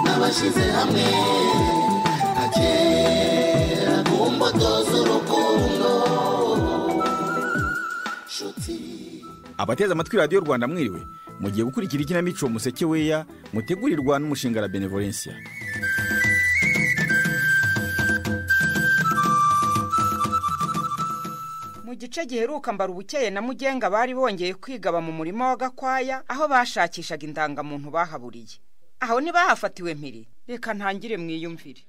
twashyize hamwe akera ku mbuto z'urukundo nshuti abateze amatwi radiyo rwanda mwiriwe mugiye gukurikira ikinamico museke weya mutegurirwa n'umushinga la benevolencia mu gice giheruka mbara ubukeye na mugenga bari bongeye kwigaba mu murima wa gakwaya aho bashakishaga indangamuntu bahaburiye aho ntibahafatiwe mpiri reka ntangire mwiyumvire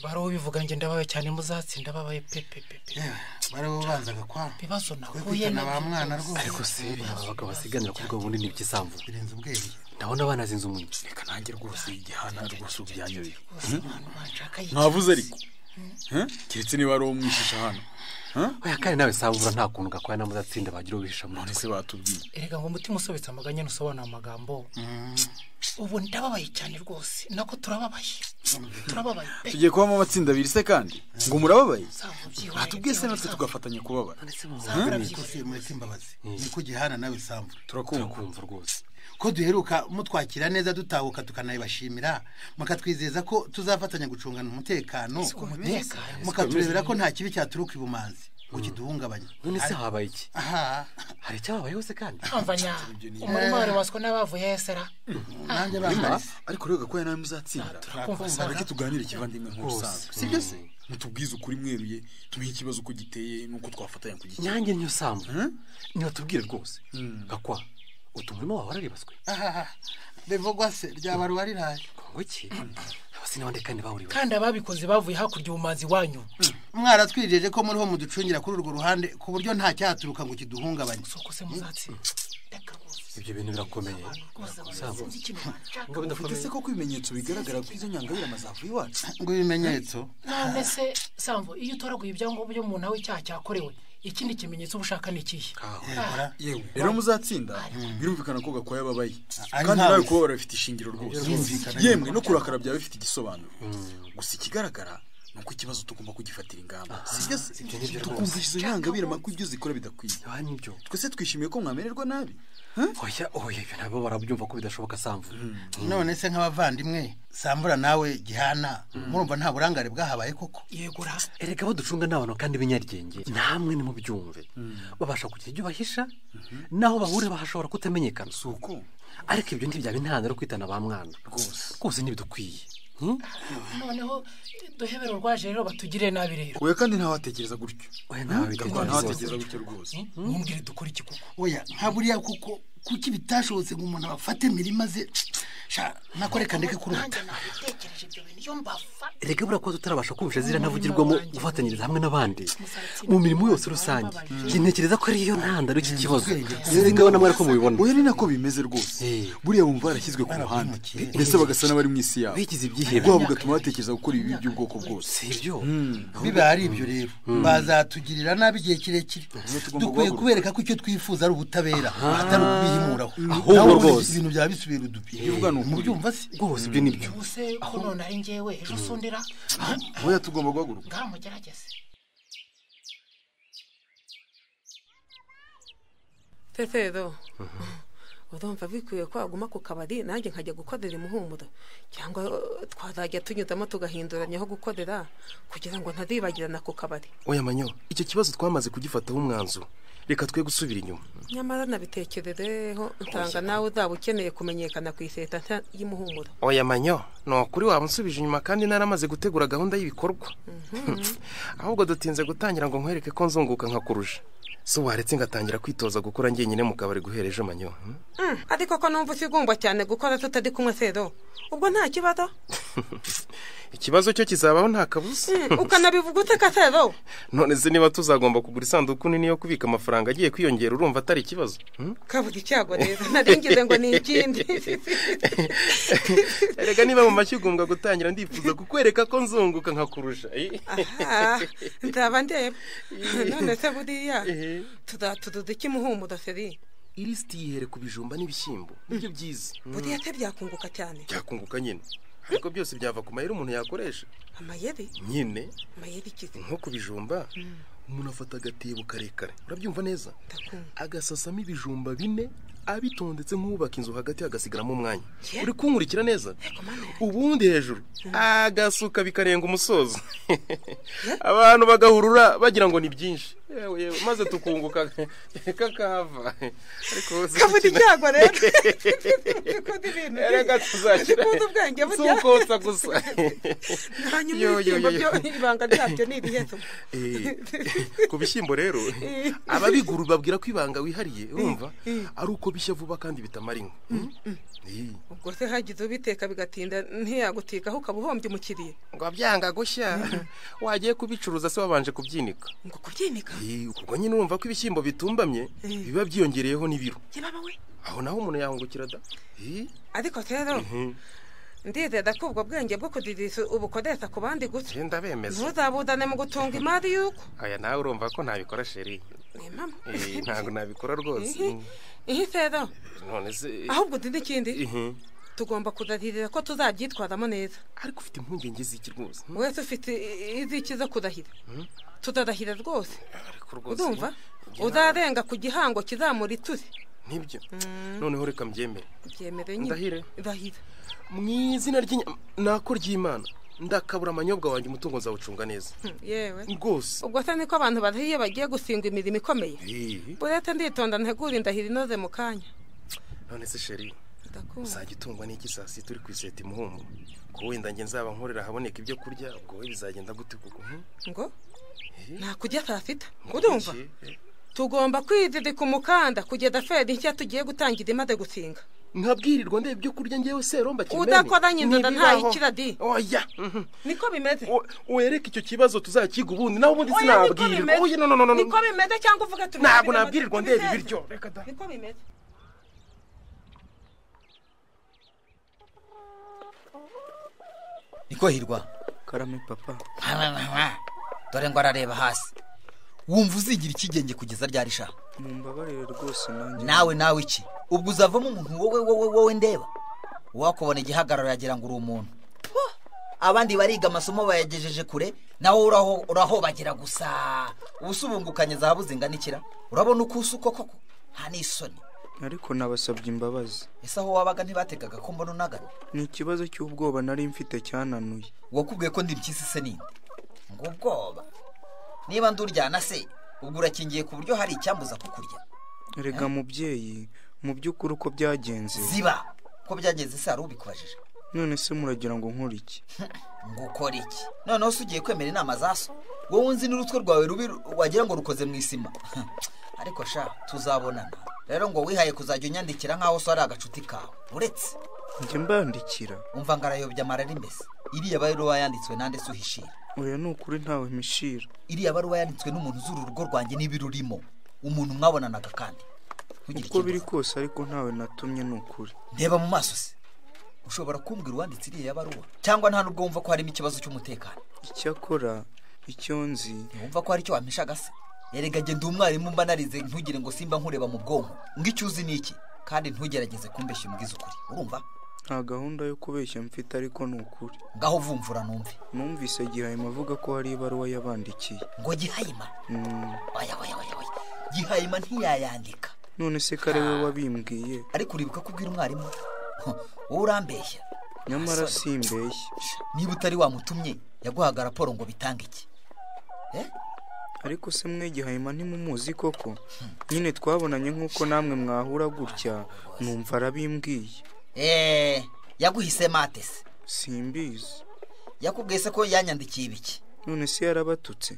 barubivuga njye ndabaye cyane muzatsinda babaye pepepepe barabubanza gakwara ibibazo nahuye kwikana ba mwana ariko rwose se aba bagabo basiganira kuri gahunda ni iby'isambu birenze ubwenge ndabona banazinze umunyu reka nanjye rwose igihana rwose ubyanyoye ntavuze ariko Eh? keretse niba ari uwo mwishisha hano oya kandi nawe sabura nta kuntu gakwaya na muzatsinda bagira ubihisha mu none ntoki se batubwiye erega ngo umutima usobetse amaganya ntusobanura amagambo ubu ndababaye cyane rwose nako turababaye turababaye pe tugiye kubamo amatsinda abiri se kandi ngo murababaye ntabwo byihoreye batubwiye se natwe tugafatanya kubabara rwose mureke imbabazi niko gihana nawe sambu turakumva kumva rwose ko duheruka mutwakira neza dutahuka tukanayibashimira mukatwizeza ko tuzafatanya gucungana umutekano umutekano, mukaturebera ko nta kibi cyaturuka ibumanzi ngo kiduhungabanye none se habaye iki aha hari icyababayeho se kandi amvanya umurima wari waswe n'abavuye esera nanjye bambarize ariko rero gakwaya nawe muzatsinda turakumva reka tuganire kivandimwe nk'ubusanzwe Rwose. sibyo se mutubwize ukuri mweruye tumenye ikibazo uko giteye n'uko twafatanya kugikemura nyange niyo sambu niyo tubwire rwose gakwa utumurima wawe wararibaswe aha bivugwa se ryaba rubariraye ngo iki abasina abandi kandi bahuriwe kandi ababikoze bavuye hakurya ubumanzi wanyu mwaratwijeje ko muriho muducungira kuri urwo ruhande ku buryo nta cyaturuka ngo kiduhungabanye si uko se muzatsinda reka rwose ibyo bintu birakomeye sambu ngo bidafite se koko ibimenyetso bigaragara ko izo nyangabirama zavuye iwacu ngo ibimenyetso none se sambo iyo utoraguye ibyangombwa by'umuntu aho icyaha cyakorewe ikindi kimenyetso uba ushaka ni ikihe yebora yewe rero muzatsinda birumvikana ko gakwaya ababaye ari kandi ntawe nawe se. kubabara bifite ishingiro rwose Birumvikana. yemwe no kurakara byawe bifite igisobanuro gusa ikigaragara ni uko ikibazo tugomba kugifatira ingamba sibyo se tukumvisha izo nyangabirama ko ibyo zikora bidakwiye aha nibyo twese twishimiye ko mwamererwa nabi oya oya ibyo nabo barabyumva ko bidashoboka sambu none se nk'abavandimwe sambura nawe gihana murumva nta burangare bwahabaye koko yegura erega baducunga ni abantu kandi b'inyaryenge namwe nimubyumve babasha kugira ibyo bahisha naho bahurira bahashobora kutamenyekana si uko ariko ibyo ntibyaba intandaro yo kwitana ba mwana rwose ntibidukwiye Hmm? noneho duhebera urwaje rero batugire nabi rero oya kandi ntawatekereza gutyo oya nawe gakwaya ntawatekereza gutyo rwose mumbwire dukora iki koko oya nka buriya kuko kuki bitashobotse ngo umuntu abafate imirima ze sha nako reka ndeke kurota nabitekereje ibyo bintu iyo mbafata erega buriya kuba tutarabasha kumvisha ziriya ntavugirwamo gufatanyiriza hamwe n'abandi mu mirimo yose rusange Njye ntekereza ko ariyo ntandaro y'iki kibazo sinzi ngaho namwe ariko mubibona oya ni nako bimeze rwose Eh. buriya bumva barashyizwe ku ruhande mbese bagasa n'abari mu isi yabo Bigize ibyihebe. rwabo bugatuma batekereza gukora ibibi by'ubwoko bwose si ibyo biba ari ibyo rero bazatugirira nabi igihe kirekire tugomba dukwiye guhaguruka. kubereka ko icyo twifuza ari ubutabera atari ukubihimuraho Ahubwo Nawe ubundi rwose. ibintu byaba bisubira udubi uvuga ni ukuri. mubyumva se rwose ibyo ni byo ubuse ko none ari njyewe ejo usundira oya tugomba guhaguruka ngaho mugerageze tetedo urumva bikwiye ko waguma ku kabari nanjye nkajya gukorera imuhumuro cyangwa eh, twazajya tunyuzamo tugahinduranya aho gukorera kugira ngo ntazibagirana ku kabari oya manyo icyo kibazo twamaze kugifataho umwanzuro reka twe gusubira inyuma nyamara nabitekerereho nsanga nawe uzaba ukeneye kumenyekana ku iseta nshya y'imuhumuro oya manyo ni ukuri wamusubije inyuma kandi naramaze gutegura gahunda y'ibikorwa ahubwo dutinze gutangira ngo nkwereke ko nzunguka nka kurusha so waretse ngatangira kwitoza gukora njyenyine mu kabari guhera ejo manyo hmm? Mm, ariko ko numva usigumbwa cyane gukora tutari kumwe sero ubwo nta kibazo ikibazo cyo kizabaho nta kabuza Mm, ukanabivuga ute ka sero none se niba tuzagomba kugura isanduku nini yo kubika amafaranga agiye kwiyongera urumva atari ikibazo hmm? kabura icyago rero naringize ngo ni ikindi erega niba mu mashyi ugombwa gutangira ndifuza kukwereka ko nzunguka nkakurusha eh? aha nzaba ndeba none se buriya Eh. tuzaturuza iki muhumuro seri irisiti yihere ku bijumba n'ibishyimbo nibyo byiza buriya se byakunguka cyane byakunguka nyine ariko byose byava ku mayeri umuntu yakoresha amayeri nyine amayeri ikizi nko ku bijumba umuntu afata agatebo karekare urabyumva neza ndakumva agasasamo ibijumba bine abitondetse nk'ubaka inzu hagati hagasigaramo umwanya uri kunkurikira neza ubundi hejuru agasuka bikarenga umusozo abantu bagahurura bagira ngo ni byinshi yewe yewe maze tukunguka kakahava ariko kavuga ibyago rero dukunda ibintu reka tuzakira dukunda ubwenge burya tukotsa gusa hanyuma Yo, yo, ibishyimbo yo, byo yo. ibanga ryabyo ni iriheto Eh, ku bishyimbo rero ababiguru babwira ko ibanga wihariye urumva ari uko bishya vuba kandi bitamara inkwi Eh, ubwo se hagize ubiteka bigatinda ntiyagutikaho ukaba uhombye umukiriya ngo byanga gushya wagiye kubicuruza se wabanje kubyinika ngo kubyinika Eh, ubwo nyine urumva ko ibishyimbo bitumbamye biba byiyongereyeho n'ibiro yababa we aho naho umuntu yahungukira da Eh, ariko rero ndizera ko ubwo bwenge bwo kudirisha ubukoresha ku bandi gusa je ndabemeza ntuzabudane mu gutunga imari y'uko aya nawe urumva ko ntabikora sheri ni impamvu Eh, ntabwo nabikora rwose Mhm. iyi rero none se ahubwo uzi n'ikindi Mhm. tugomba kudaririra ko tuzabyitwaramo neza ariko ufite impungenge z'iki rwose wese ufite iziki zo kurahira tutarahira rwose ariko rwose urumva njye ntabwo- uzarenga ku gihango kizamura ituze Nibyo. Noneho reka mbyemere. byemere Ndahire. nyine rahira Mu izina ry'inyama nako ry'Imana ndakabura amanyobwa wanjye umutungo nzawucunga neza. Hmm, yewe Rwose. ubwo se niko abantu barahiye iyo bagiye gusingwa imirimo ikomeye Eh, burete nditonda ntegura indahiro inoze mu kanya none se sheri ndakunda uzajya utungwa n'iki saa sita uri ku iseta imuhungu ko wenda njye nzaba nkorera ahaboneka ibyo kurya ubwo we bizagenda gute koko hmm? ngo Eh. ntakujya saa sita urumva Iki? Eh, tugomba kwizirika umukanda kugeza feri nshya tugiye gutangira imaze gusinga nkabwirirwa ndeba ibyo kurya ngewe seromba kimene Udakoranye inzoga ntayo Ntibibaho. ikira di. oya mhm. niko bimeze O- wereke icyo kibazo tuzakiga ubundi nawe ubundi Oya, niko sinabwirirwa bimeze. oya no no no no niko bimeze cyangwa uvuge turi ntabwo babiri nabwirirwa bamaze ndeba kubiteza. ibiryo reka da niko bimeze niko hirwa karame papa dore ngo arareba hasi wumva uzigira ikigenge kugeza ryari sha mumbabarire rwose nanjye nawe nawe iki ubwo uzavamo umuntu wowe wowe wowe ndeba wakubona igihagararo yagira ngo uri umuntu Puh! abandi bariga amasomo bayagejeje kure nawe uraho- urahobagira gusa ubusubungukanye zahabu zinganikira urabona uko usa uko koko nta n'isoni ariko nabasabye imbabazi ese aho wabaga ntibategaga ko mbona unagana ni ikibazo cy'ubwoba nari mfite cyananuye wakubwiye ko ndi impyisi se ninde ngo ubwoba niba nduryana se ubwo urakingiye ku buryo hari icyambuza kukurya rega mubyeyi mu by'ukuri uko byagenze ziba ko byagenze se hari ubikubajije none se muragira ngo nkore iki ngo ukore iki noneho se ugiye kwemera inama za so wowe nzi n'urutwe rwawe rubi ru- wagira ngo rukoze mu isima ariko sha tuzabonana rero ngo wihaye kuzajya unyandikira nk'aho so ari agacuti kawe uretse njye mbandikira umva ngo arayobya amarari mbese iriya baruwa yanditswe nande se uhishira oya ni ukuri ntawe mishira iriya baruwa yanditswe n'umuntu uzura urugo rwanjye niba irurimo umuntu mwabonanaga kandi Ntugire uko biri ikindi. kose ariko ntawe natumye ni ukuri ndeba mu maso se ushobora kumbwira uwanditse iriya baruwa cyangwa nta nubwo wumva ko harimo ikibazo cy'umutekano icyakora icyo nzi ntiwumva ko hari icyo wampishaga se erega genda umwarimu mba narize ntugire ngo simba nkureba mu bwonko ngo icyo uzi ni iki kandi ntugerageze kumbeshya umbwize ukuri urumva nta gahunda yo kubeshya mfite ariko ni ukuri ngaho vumvura numve numvise gihayima avuga ko hari ibaruwa yabandikiye ngo gihayima Mm, oya oya oya oya gihayima ntiyayandika none se kare we wabimbwiye ariko uribuka ko ubwira umwarimu wowe urambeshya nyamara Sorry. simbeshye niba utari wamutumye yaguhaga raporo ngo bitange iki ariko se mwe gihayima ntimumuzi koko nyine twabonanye nk'uko namwe mwahura gutya numva arabimbwiye eee yaguhise mate se simbizi yakubwiye se ko yanyandikiye ibiki none se yarabatutse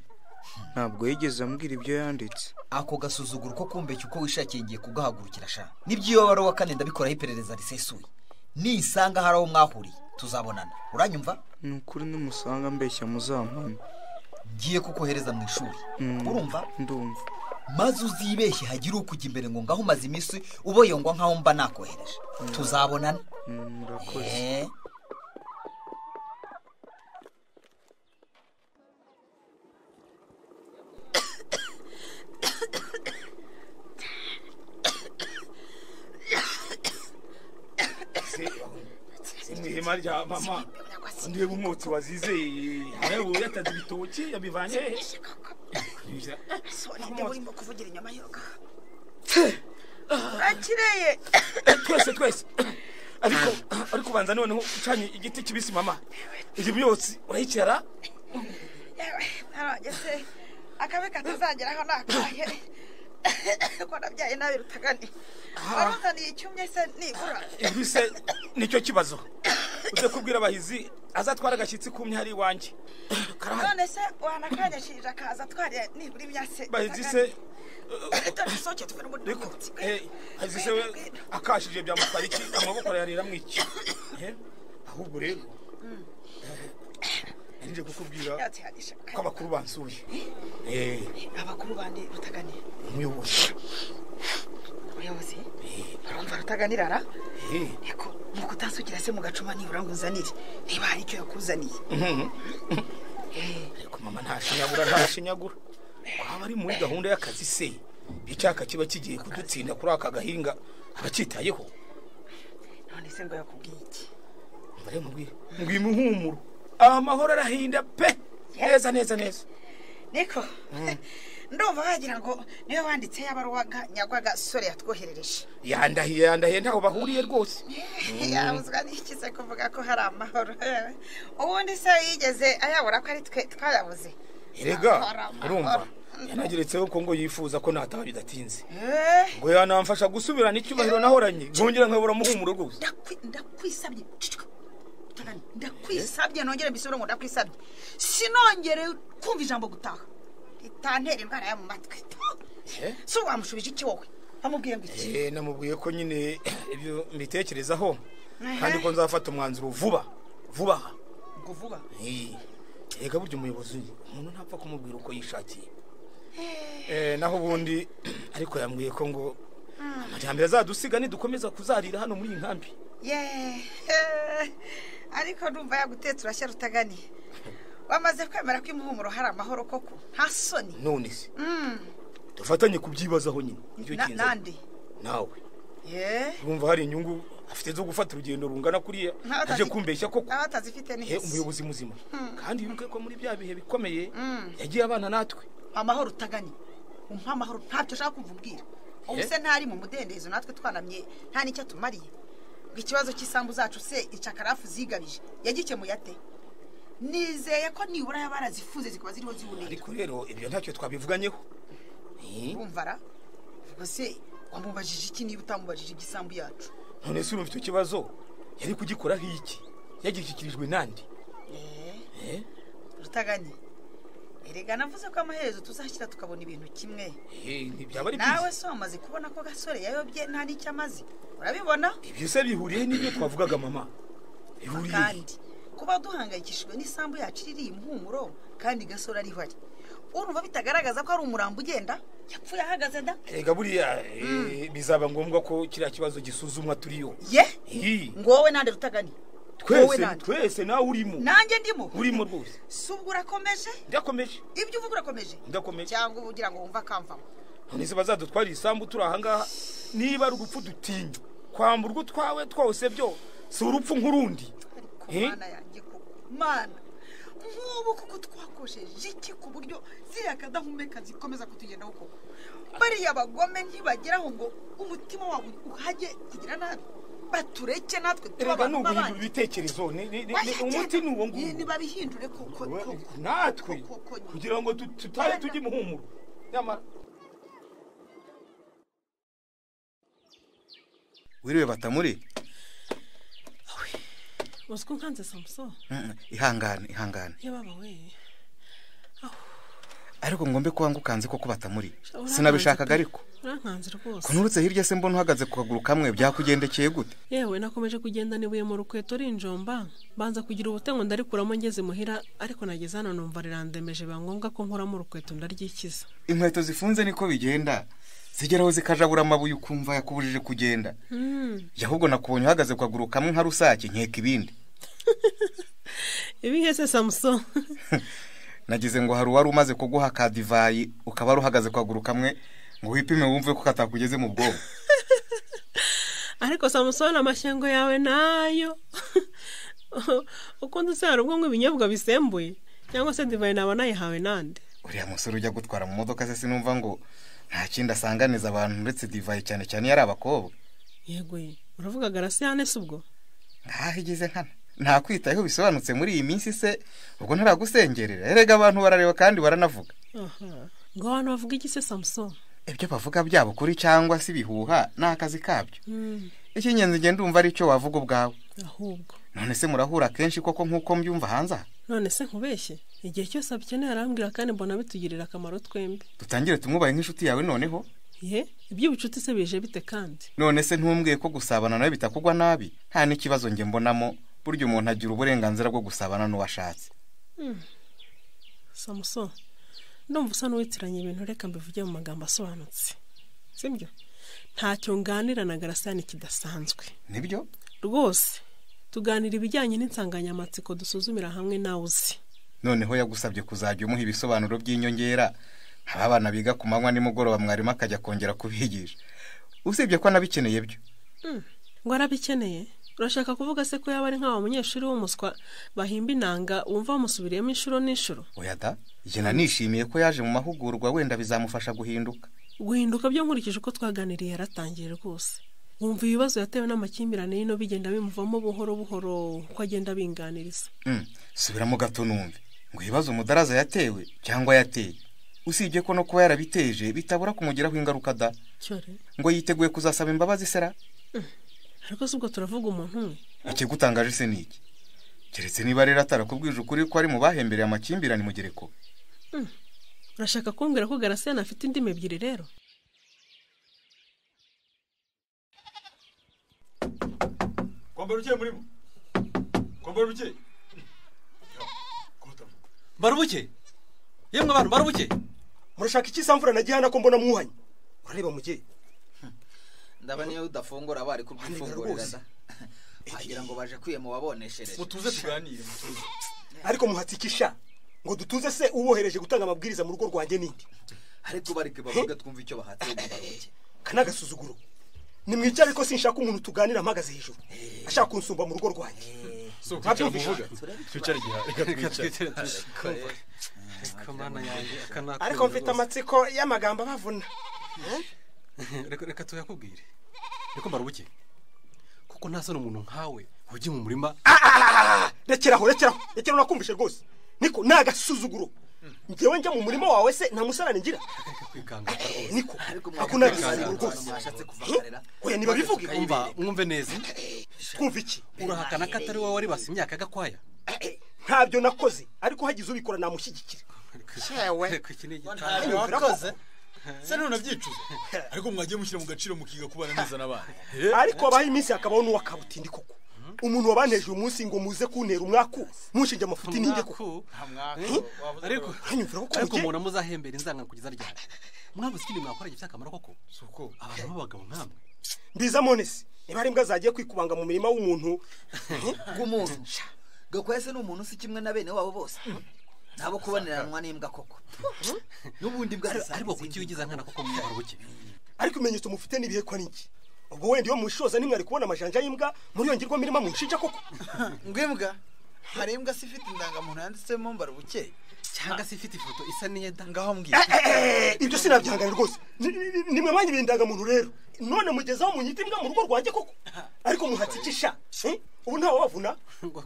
ntabwo yigeze ambwira ibyo yanditse ako gasuzuguro ko kumbeshya uko wishakiye ngiye kugahagurukira sha n'iby'iyo baruwa kane ndabikoraho iperereza risesuye nisanga hari aho mwahuriye tuzabonana uranyumva ni ukuri nimusanga mbeshya muzampamye ngiye kukohereza mu ishuri Mm. urumva ndumva maze uzibeshye hagire ukujya imbere ngo ngaho umaze iminsi uboyongwa nkaho mba nakohereje tuzabonana Mm, murakoze Eh. mwihema rya mama ndeba umwotsi wazize yawe yataze ibitoki yabivanye he urimo kuvugira inyuma y'urugo urakireye twese twese ariko ariko ubanza noneho ucanye igiti kibisi mama ibyo byose urayicara yewe narangese akabi katazageraho nakaye kuko nabyaye nabi rutagani waruzaniye icyumye se nibura ibi se nicyo kibazo uze kubwira abahizi azatwara agashyitsi kumye hari iwanjye none se wanakanyashirije akaza atwariye nibura imyase bahizi se dore isoke tuve n'umutima reko eh, bahizi se we akashije byamutwara iki amaboko yarera mu iki Eh, ahubwo rero eh, nje kukubwira yatse hadisha ko abakuru bansuye eh abakuru bandi rutagani umuyobozi ubuyobozi urumva rutaganirara eh nuko utasugira se mu gacuma nibura ngo uzanire niba hari icyo yakuzaniye ariko mama ntashinyagura ntashinyagura waba ari muri gahunda y'akazi se icyaka kiba kigiye kudutsinda kuri aka gahinga abacyitayeho none se ngo yakubwiye iki mbare mubwire ngo imuhumuro amahoro arahinda pe neza neza neza niko ndumva wagira ngo niwe wanditse yabaruwaga nyagwaga sore yatwoherereje yandahiye yandahiye ntaho bahuriye rwose yabuzwa n'iki se kuvuga ko hari amahoro ubundi se yigeze ayabura ko ari twe twayabuze erega Hari amahoro. urumva yanageretseho ko ngo yifuza ko nataha bidatinze Eh, ngo yanamfasha gusubirana icyubahiro nahoranye nkongera nkabura muhumuro rwose ndakwi- ndakwisabye Cicika. Utagana. ndakwisabye nongere mbisubire ngo ndakwisabye sinongere kumva ijambo gutaha ritantera indwara yo mu matwi si wamushubije iki wowe wamubwiye ngo iki Eh, namubwiye ko nyine ibyo mbitekerezaho kandi Ehe. ko nzafata umwanzuro vuba vuba aha. ngo vuba Eh, erega burya umuyobozi umuntu ntapfa kumubwira uko yishakiye Eh, naho ubundi ariko yambwiye ko ngo amajyambere azadusiga nidukomeza kuzarira hano muri iyi nkambi ye ariko numva yagutetse urashya rutaganiye wamaze kwemera ko imuhumuro hari amahoro koko nta soni none se Mm. dufatanye kubyibazaho nyine nicyo Na- kinzanye. nande nawe ye urumva hari inyungu afite zo gufata urugendo rungana kuriya Nawe aje atazi- kumbeshya koko nawe atazifite Eh, neza umuyobozi muzima Mm. kandi wibuke ko muri bya bihe bikomeye Mm. yagiye abana natwe amahoro utaganye umpa amahoro ntabyo ushaka kumvubwira ubu Eh? se ntari mu mudendezo natwe twanamye nta n'icyo tumariye ngo ikibazo cy'isambu zacu se icakarafu zigabije yagikemuye ate nizeye ko nibura yaba yarazifuze zikaba ziriho ziboneye ariko rero ibyo ntacyo twabivuganyeho Eh, urumva ra ubwo se wamubajije iki niba utamubajije iby'isambu yacu none se urumva icyo kibazo yari kugikoraho iki yagishyikirijwe nande Eh, rutaganye erega navuze ko amaherezo tuzashyira tukabona ibintu kimwe eh, ntibyaba ari nawe byiza se wamaze kubona ko gasore yayobye nta n'icyo amaze urabibona ibyo se bihuriye n'ibyo twavugaga mama bihuriye he? kandi kuba duhangayikishijwe n'isambu yacu iririye impumuro kandi gasore ariho ari urumva bitagaragaza ko ari umurambo ugenda yapfuye ahagaze da erega buriya eh, bizaba ngombwa ko kiriya kibazo gisuzumwa turiyo ye Eh, ngo wowe nande rutagani wowe twese nande twese nawe urimo nanjye ndimo urimo rwose si ubwo urakomeje ndakomeje ibyo uvuga urakomeje ndakomeje cyangwa uba ugira ngo wumve akamvamo none se bazadutwarira isambu turi ahangaha niba ari urupfu dutinya kwambura urwo twawe twose byo si urupfu nk'urundi Eh? mana yanjye koko mana nk'ubu kuko twakosheje iki ku buryo ziriya kadahumeka zikomeza kutugendaho koko bariya bagome ntibageraho ngo umutima wabo uhajye kugira nabi batureke natwe erega tuba ni abantu uguhindura b'abandi ibitekerezo ni- ni- ni- ni- umuti ni uwo nguwo ntibabihindure kuko natwe kugira ngo tu- tutare tujye imuhumuro nyamara wiriwe batamuri uzi ko nkanze samuso Mm, ihangane ihangane yababa we ariko ngombe kuba ngukanze koko batamuri Urankanze sinabishakaga pe. ariko urankanze rwose kunturutse hirya se mbona uhagaze ku kaguru kamwe byakugendekeye gute yewe nakomeje kugenda nibuye mu rukweto rinjomba banza kugira ubutengo ndarikuramo ngeze imuhira ariko nageze hano numva rirandemeje biba ngombwa ko nkuramo urukweto ndaryikiza inkweto zifunze niko bigenda zigeraho zikajabura amabuye ukumva yakubujije kugenda Hmm, jya ahubwo nakubonye uhagaze ku kaguru kamwe nka rusake nkeka ibindi ibi hese samuso nagize ngo hari uwari umaze kuguha ka divayi ukaba wari uhagaze ku kaguru kamwe ngo wipime wumve ko katakugeze mu bwonko ariko samuso amashyengo yawe nayo ukundi se hari ubwo nywa ibinyobwa bisembuye cyangwa se divayi naba nayihawe nande uriya musore ujya gutwara mu modoka ze sinumva ngo nta kindi asanganiza abantu uretse divayi cyane cyane iyo ari abakobwa yego ye uravuga garasiyane si ubwo nkaho igeze nkana nta kwitayeho bisobanutse muri iyi minsi se ubwo ntaragusengerera erega abantu barareba kandi baranavuga aha ngo abantu bavuga iki se samusoni ibyo bavuga byaba ukuri cyangwa se ibihuha ni akazi kabyo icy'ingenzi ngenda ndumva ari cyo wavuga ubwawe ahubwo none se murahura kenshi koko nk'uko mbyumva hanze aha none se nkubeshye igihe cyose abikeneye arambwira kandi mbona bitugirira akamaro twembi dutangire tumwubahe nk'inshuti yawe noneho ye iby'ubucuti se bije bite kandi none se ntumbwiye ko gusabana nawe bitakugwa nabi nta n'ikibazo njye mbonamo burya umuntu agira uburenganzira bwo gusabana n'uwashatse Hmm. samusoni ndumva usa n'uwitiranya ibintu reka mbivuge mu magambo asobanutse sibyo ntacyo nganira na garasiyane kidasanzwe nibyo rwose tuganira ibijyanye n'insanganyamatsiko dusuzumira hamwe nawe uzi noneho yagusabye kuzajya umuha ibisobanuro by'inyongera haba abana biga ku manywa nimugoroba mwarimu akajya kongera kubigisha usibye ko anabikeneye byo Hmm. ngo arabikeneye urashaka kuvuga se ko yaba ari nk'aba munyeshuri w'umuswa bahimba inanga wumva bamusubiriyemo inshuro n'inshuro oya da njye nanishimiye ko yaje mu mahugurwa wenda bizamufasha guhinduka guhinduka byo nkurikije uko twaganiriye yaratangiye rwose wumva ibibazo yatewe n'amakimbirane y'ino bigenda bimuvamo buhoro buhoro uko agenda abinganiriza Mm, subiramo gato numve ngo ibibazo umudaraza yatewe cyangwa yateye usibye ko no kuba yarabiteje bitabura kumugiraho ingaruka da cyore ngo yiteguye kuzasaba imbabazi sera ariko si ubwo turavuga umuntu umwe ikigutangaje se ni iki keretse niba rero atarakubwije ukuri ko ari mu bahembereye amakimbirane mu gereko Hmm. urashaka kumbwira ko garasiyane afite indimi ebyiri rero kwambara ugiye murimo kwambara ugiye barubuke yemwe abantu barubuke murashaka iki samfura na gihana ko mbona mwuhanye urareba mugiye ndabona iyo udafungura bari kubwifungurira rwose. da. wagira ngo baje kwiye mu waboneshereje mutuze tuganire mutuze ariko muhatsikisha ngo dutuze se ubohereje gutanga amabwiriza mu rugo rwanjye n'indi ariko bareke bavuge twumve icyo bahatse barubuke kanagasuzuguro nimwica ariko sinshaka umuntu tuganira mpagaze hejuru ashaka kunsumba mu rugo rwanjye Ntabyumvisha. ariko mfite amatsiko y'amagambo abavuna reka reka tuyakubwire reka mbarubuke kuko nta soni umuntu nkawe ujya mu murima rekeraho rekeraho rekeraho nakumvishe rwose niko ni agasuzuguro njyewe njya mu murima wawe se nta musarane ngira kwikanga niko ako ni agasuzuguro rwose oya nibabivuge umva mwumve neza twumva iki urahakana ko atari wowe waribase imyaka y'agakwaya ntabyo nakoze ariko hagize ubikora namushyigikira Reka iki ni igitabo. se none abyicuza ariko mwagiye mushyira mu gaciro mukiga kubana neza n'abandi ariko habaho iminsi hakabaho n'uwa kabutindi koko umuntu wabaneje uyu munsi ngo muze kuntera umwaku mushinja amafuti n'inge koko ariko hanyumvira ko ariko mugiye- umuntu amuzahembera inzanga kugeza ryari mwabuze ikindi mwakora gifite akamaro koko abantu b'abagabo nk'amwe mbiza monesi niba ari imbwa zagiye kwikubanga mu mirima w'umuntu bw'umuntu gakwaya se ni umuntu usa kimwe na bene wabo bose nabo kuboneranwa n'imbwa koko n'ubundi bwa ariko kuki ugize nkana koko mu barubuke ariko ibimenyetso mufite n'ibihekwa ni iki ubwo wenda iyo mushoza nimwari kubona amajanja y'imbwa muri iyo ngirwa mirima munshinja koko ngwimbwa hari imbwa se ifite indangamuntu yanditsemo mbarubuke cyangwa se ifite ifoto isa n'iyeda ngaho mbwira Eh, ibyo sinabyihangane rwose Ni- ni- ni mwe mwanya ibindangamuntu rero none mugeze aho munyita imbwa mu rugo rwanjye koko ariko muhatsikisha eh? ubu ntawe wabavuna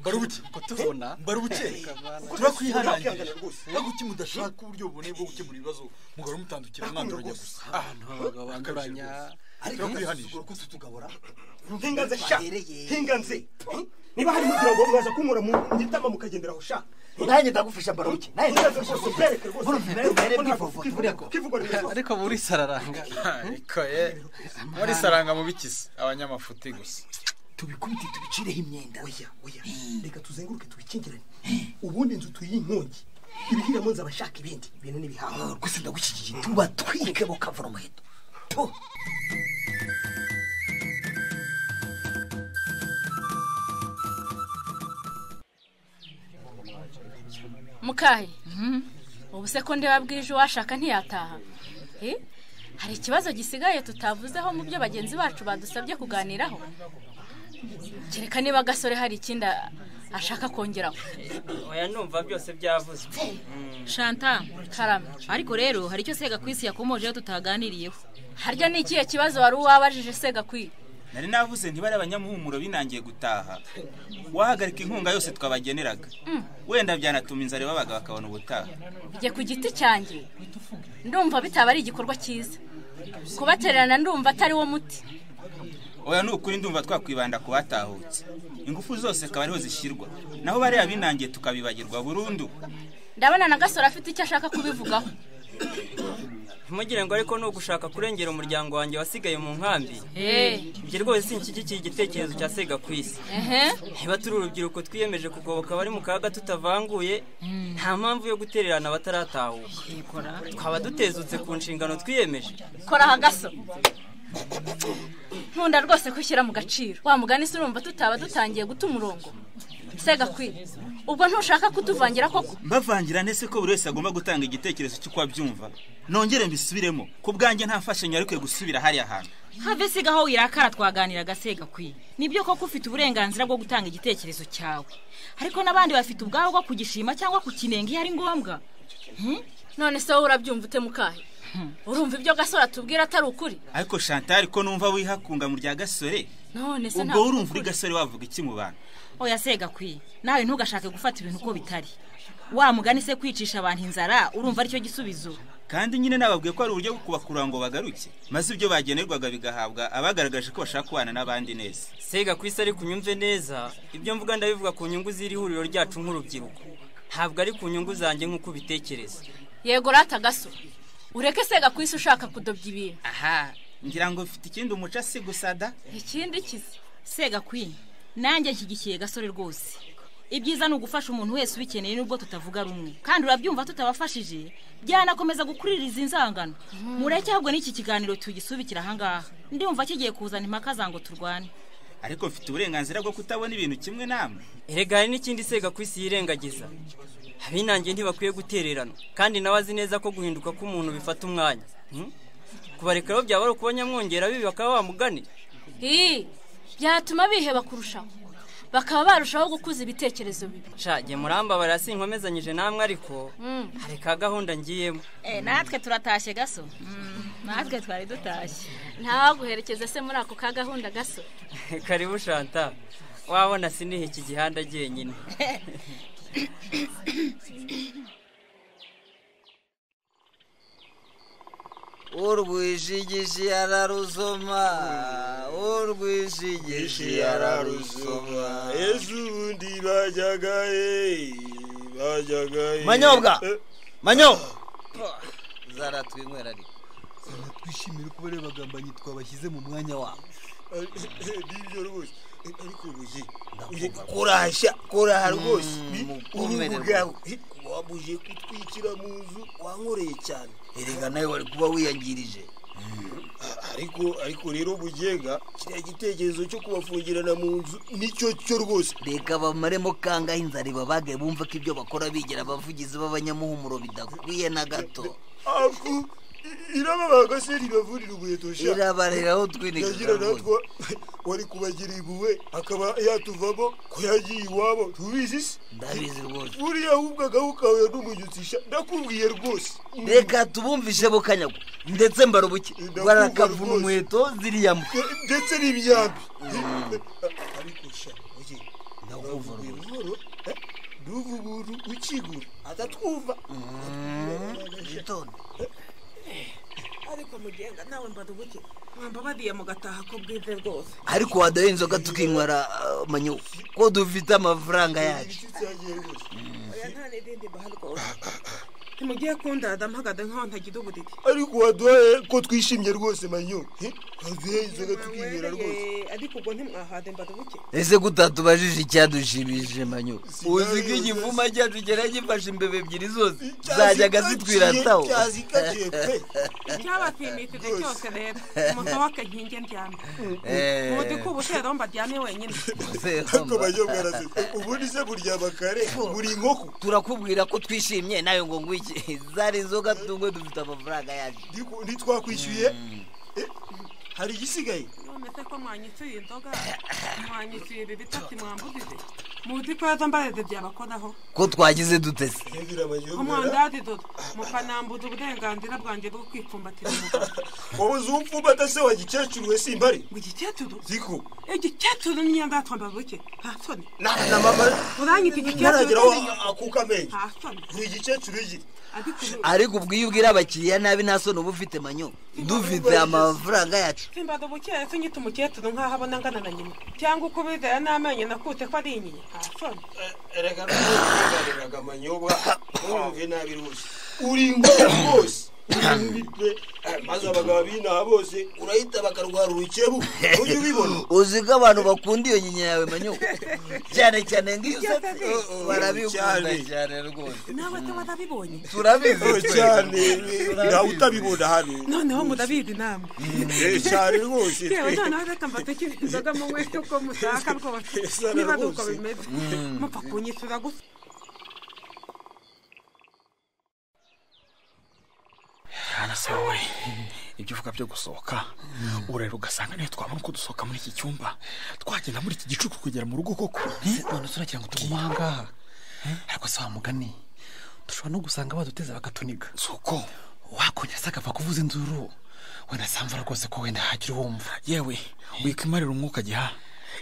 barubuke tubona barubuke turakwihanangirira ntabwo uki mudashaka uburyo buboneye bwo gukemura ibibazo mugahora mutandukira mwanduranya gusa ahantu abagabo banduranya turakwihanije kututugabura ntinganze sha ntinganze Eh? niba hari mugira ngo mwaza kunkura mu gitama mukagenderaho sha nanjye ndagufasha baruke nanjye ndagufasha byereke rwose mbere kivugwa remezo ariko muri sararanga ariko ye muri saranga mu bikisi abanyamafuti gusa tubikubite tubicireho imyenda oya oya reka tuzenguruke tubikingirane ubundi inzu tuyihe inkongi ibihiramo nzabashaka ibindi ibintu n'ibihaha gusa ndagushyigikira tubatwike bukavura umuheto mukahe ubu se ko ndeba bwije uwashaka ntiyataha Eh? hari ikibazo gisigaye tutavuzeho mu byo bagenzi bacu badusabye kuganiraho kereka niba agasore hari ikindi a- ashaka kongeraho oya numva byose byavuzwe shanta karame ariko rero hari icyo segakwisi yakomojeho tutaganiriyeho harya ni ikihe kibazo wari uwabajije segakwisi nari navuze ntibari abanyamuhumuro binangiye gutaha wahagarika inkunga yose twabageneraga wenda byanatuma inzara babaga bakabona ubutaha njye ku giti cyanjye ndumva bitaba ari igikorwa cyiza kubatererana ndumva atari wo muti oya ni ukuri ndumva twakwibanda ku batahutse ingufu zose akaba ariho zishyirwa naho bariya binangiye tukabibagirwa burundu ndabona na gasore afite icyo ashaka kubivugaho ntimugire ngo ariko ni ugushaka kurengera umuryango wanjye wasigaye mu nkambi Eh. ibyo rwose sinshyigikiye igitekerezo cya sega ku isi ehe niba turi urubyiruko twiyemeje kugoboka abari mu kaga tutavanguye nta mpamvu yo gutererana abataratahuka twaba dutezutse ku nshingano twiyemeje kora aha gaso nkunda rwose ko ushyira mu gaciro wa mugani se urumva tutaba dutangiye guta umurongo segakwiye ubwo ntushaka kutuvangira koko mbavangira ndetse ko buri wese agomba gutanga igitekerezo cy'uko abyumva nongere mbisubiremo ku bwanjye nta mfashanyo yari ikwiye gusubira hariya hantu have siga aho wirakara twaganiraga segakwiye nibyo koko ufite uburenganzira bwo gutanga igitekerezo cyawe ariko n'abandi bafite ubwabo bwo kugishima cyangwa kukinenga iyo ari ngombwa none se wowe urabyumva ute mukahe urumva ibyo gasore atubwira atari ukuri ariko shantari ko numva wihakunga mu rya gasore none se ubwo ntabwo urumva uri gasore wavuga iki mu bantu oya segakwiye nawe ntugashake gufata ibintu uko bitari wa mugani se kwicisha abantu inzara urumva aricyo gisubizo kandi nyine nababwiye ko ari uburyo bwo kubakurura ngo bagaruke maze ibyo bagenerwaga bigahabwa abagaragaje ko bashaka kubana n'abandi neza sega ku isi ariko unyumve neza ibyo mvuga ndabivuga ku nyungu z'iri huriro ryacu nk'urubyiruko ntabwo ari ku nyungu zanjye nk'uko ubitekereza yego rata gasore ureke segakwisi ushaka kudobya ibintu aha ngira ngo mfite ikindi umuca si gusada ikindi kizi segakwiye nanjye nshyigikiye gasore rwose ibyiza ni ugufasha umuntu wese ubikeneye nubwo tutavuga rumwe kandi urabyumva tutabafashije byanakomeza gukuririza inzangano mureke ahubwo n'iki kiganiro tugisubikira ahangaha ndumva kigiye kuzana impaka zango turwane ariko mfite uburenganzira bwo kutabona ibintu kimwe namwe erega hari n'ikindi sega ku isi yirengagiza abinangiye ntibakwiye gutererana kandi nawe azi neza ko guhinduka k'umuntu bifata umwanya Hmm? kubareka rero byaba ari ukuba nyamwongera bibi bakaba bamugane ii byatuma biheba kurushaho bakaba barushaho gukuza ibitekerezo bibi sha jye murambabarira sinkomezanyije namwe ariko hari ka gahunda ngiyemo natwe turatashye gaso natwe twari dutashye ntawaguherekeze se muri ako ka gahunda gasore karibu shanta wabona siniha iki gihanda jyenyine urwishigishi ararusoma urwishigishi ararusoma ejo ubundi bajyaga he bajyaga he manyobwa Eh, manyo zaratwinywera ariko twishimire kuba rero abagambanyi twabashyize mu mwanya wabo nibyo rwose Eh, ariko buye uye Ndakumva. kurahashya kuraha rwose Mm, Ni mukomere uruhu bwawe Eh, wabuje kutwikira mu nzu wankoreye cyane erega nawe wari kuba wiyangirije ariko ariko rero bugenga kiriya gitekerezo cyo kubafungirana mu nzu nicyo cyo rwose reka bamaremo kangaho inzara ibabage bumve ko ibyo bakora bigira abavugizi b'abanyamuhumuro bidakwiye na gato aku irababaga se ribavurira ubuheto sha Irabarira aho utwinika nagira karabonye. natwa wari kubagira impuhwe akaba yatuvamo ko yagiye iwabo tubizi se ndabizi rwose buriya ahubwagaho ukahura n'umunyutsisha ndakubwiye rwose reka tubumvishe bukanyago ndetse mbarubuke barakavuna umuheto ziriya mbu ndetse n'imyambi ariko sha oye ndakumva buhoro eh, nduva umuntu ukigura atatwumva witonde ariko mugenga nawe mbarubuke mwamba bariye mugataha ko bwize rwose ariko waduha inzoga tukinywera ah, manyo ko dufite amafaranga yacu oya nta n'irindi baha rwose ntimugiye kundada mpagade nkaho ntagira ubudidi ariko waduhaye ko twishimye rwose manyo eh, waduhaye inzoga tukinywera rwose Eh, ariko ubwo ntimwahade mbarubuke ese ko utatubajije icyadushimishije manyo uzi ko igivuma cyacu cyari gifashe imbeba ebyiri zose zajyaga zitwirataho cyabapimitije cyose rero umuntu w'akankingi ndyamye Eh. muzi ko ubutero mbaryamye wenyine ariko manyo mwarasetse ubundi se buryama kare buri inkoko turakubwira ko twishimye nawe ngo ngwiki zari inzoga tunywe dufite amafaranga yacu ntitwakwishyuye hari igisigaye none se ko mwanyituye inzoga mwanyituye ibi bitatu mwambujije muti ko yazambarede byabakoraho ko twagize dute se umwandadi dodo mukanambuza uburenganzira bwanjye bwo kwipfumbatira umugabo wowe uzi upfumbata se wa gikecuru we simbari igikecuru ziko igikecuru niyo ndatwambara buke nta soni na mama uranyita igikecuru ntarageraho kandi- akuka amenyo nta soni ni igikecuru iki ariko ubu- ariko ubwo iyo ubwira abakiriya nabi nta soni uba ufite manyo dufite amafaranga yacu simbaza ubukeye se nyita umukecuru nk'aho abona angana na nyina cyangwa uko ubizera n'amenyo nakutse ko ari inyinya nta soni erega ntukugariraga amanyobwa wumve nabi rwose uri ingore rwose Uri pe, eh, maze abagabo b'inaha bose urahita bakarwara urukebu ujye ubibona uzi ko abantu bakunda iyo nyinya yawe manyo cyane cyane ngo iyo usetse barabikunda Cyane. cyane rwose nawe se warabibonye turabizi Oh, twe. cyane Turabizi. ntawe utabibona hano noneho murabizi namwe Eh, cyane rwose yewe noneho reka mbateke inzoga munywe uko mushaka rwose Sana niba ari uko rwose. bimeze Mm. mupfa kunyishyura gusa hanasawe ibyo uvuga byo gusohoka urarira ugasanga niyo twabona uko dusohoka muri iki cyumba twagenda muri iki gicuku kugera mu rugo koko none turagira ngo tugume aha ngaha ariko si wa mugani dushobora no gusanga baduteze bakatuniga si uko wakongera se agapfa kuvuza induru wenda samvura rwose ko wenda hagira uwumva yewe wikwimarira umwuka giha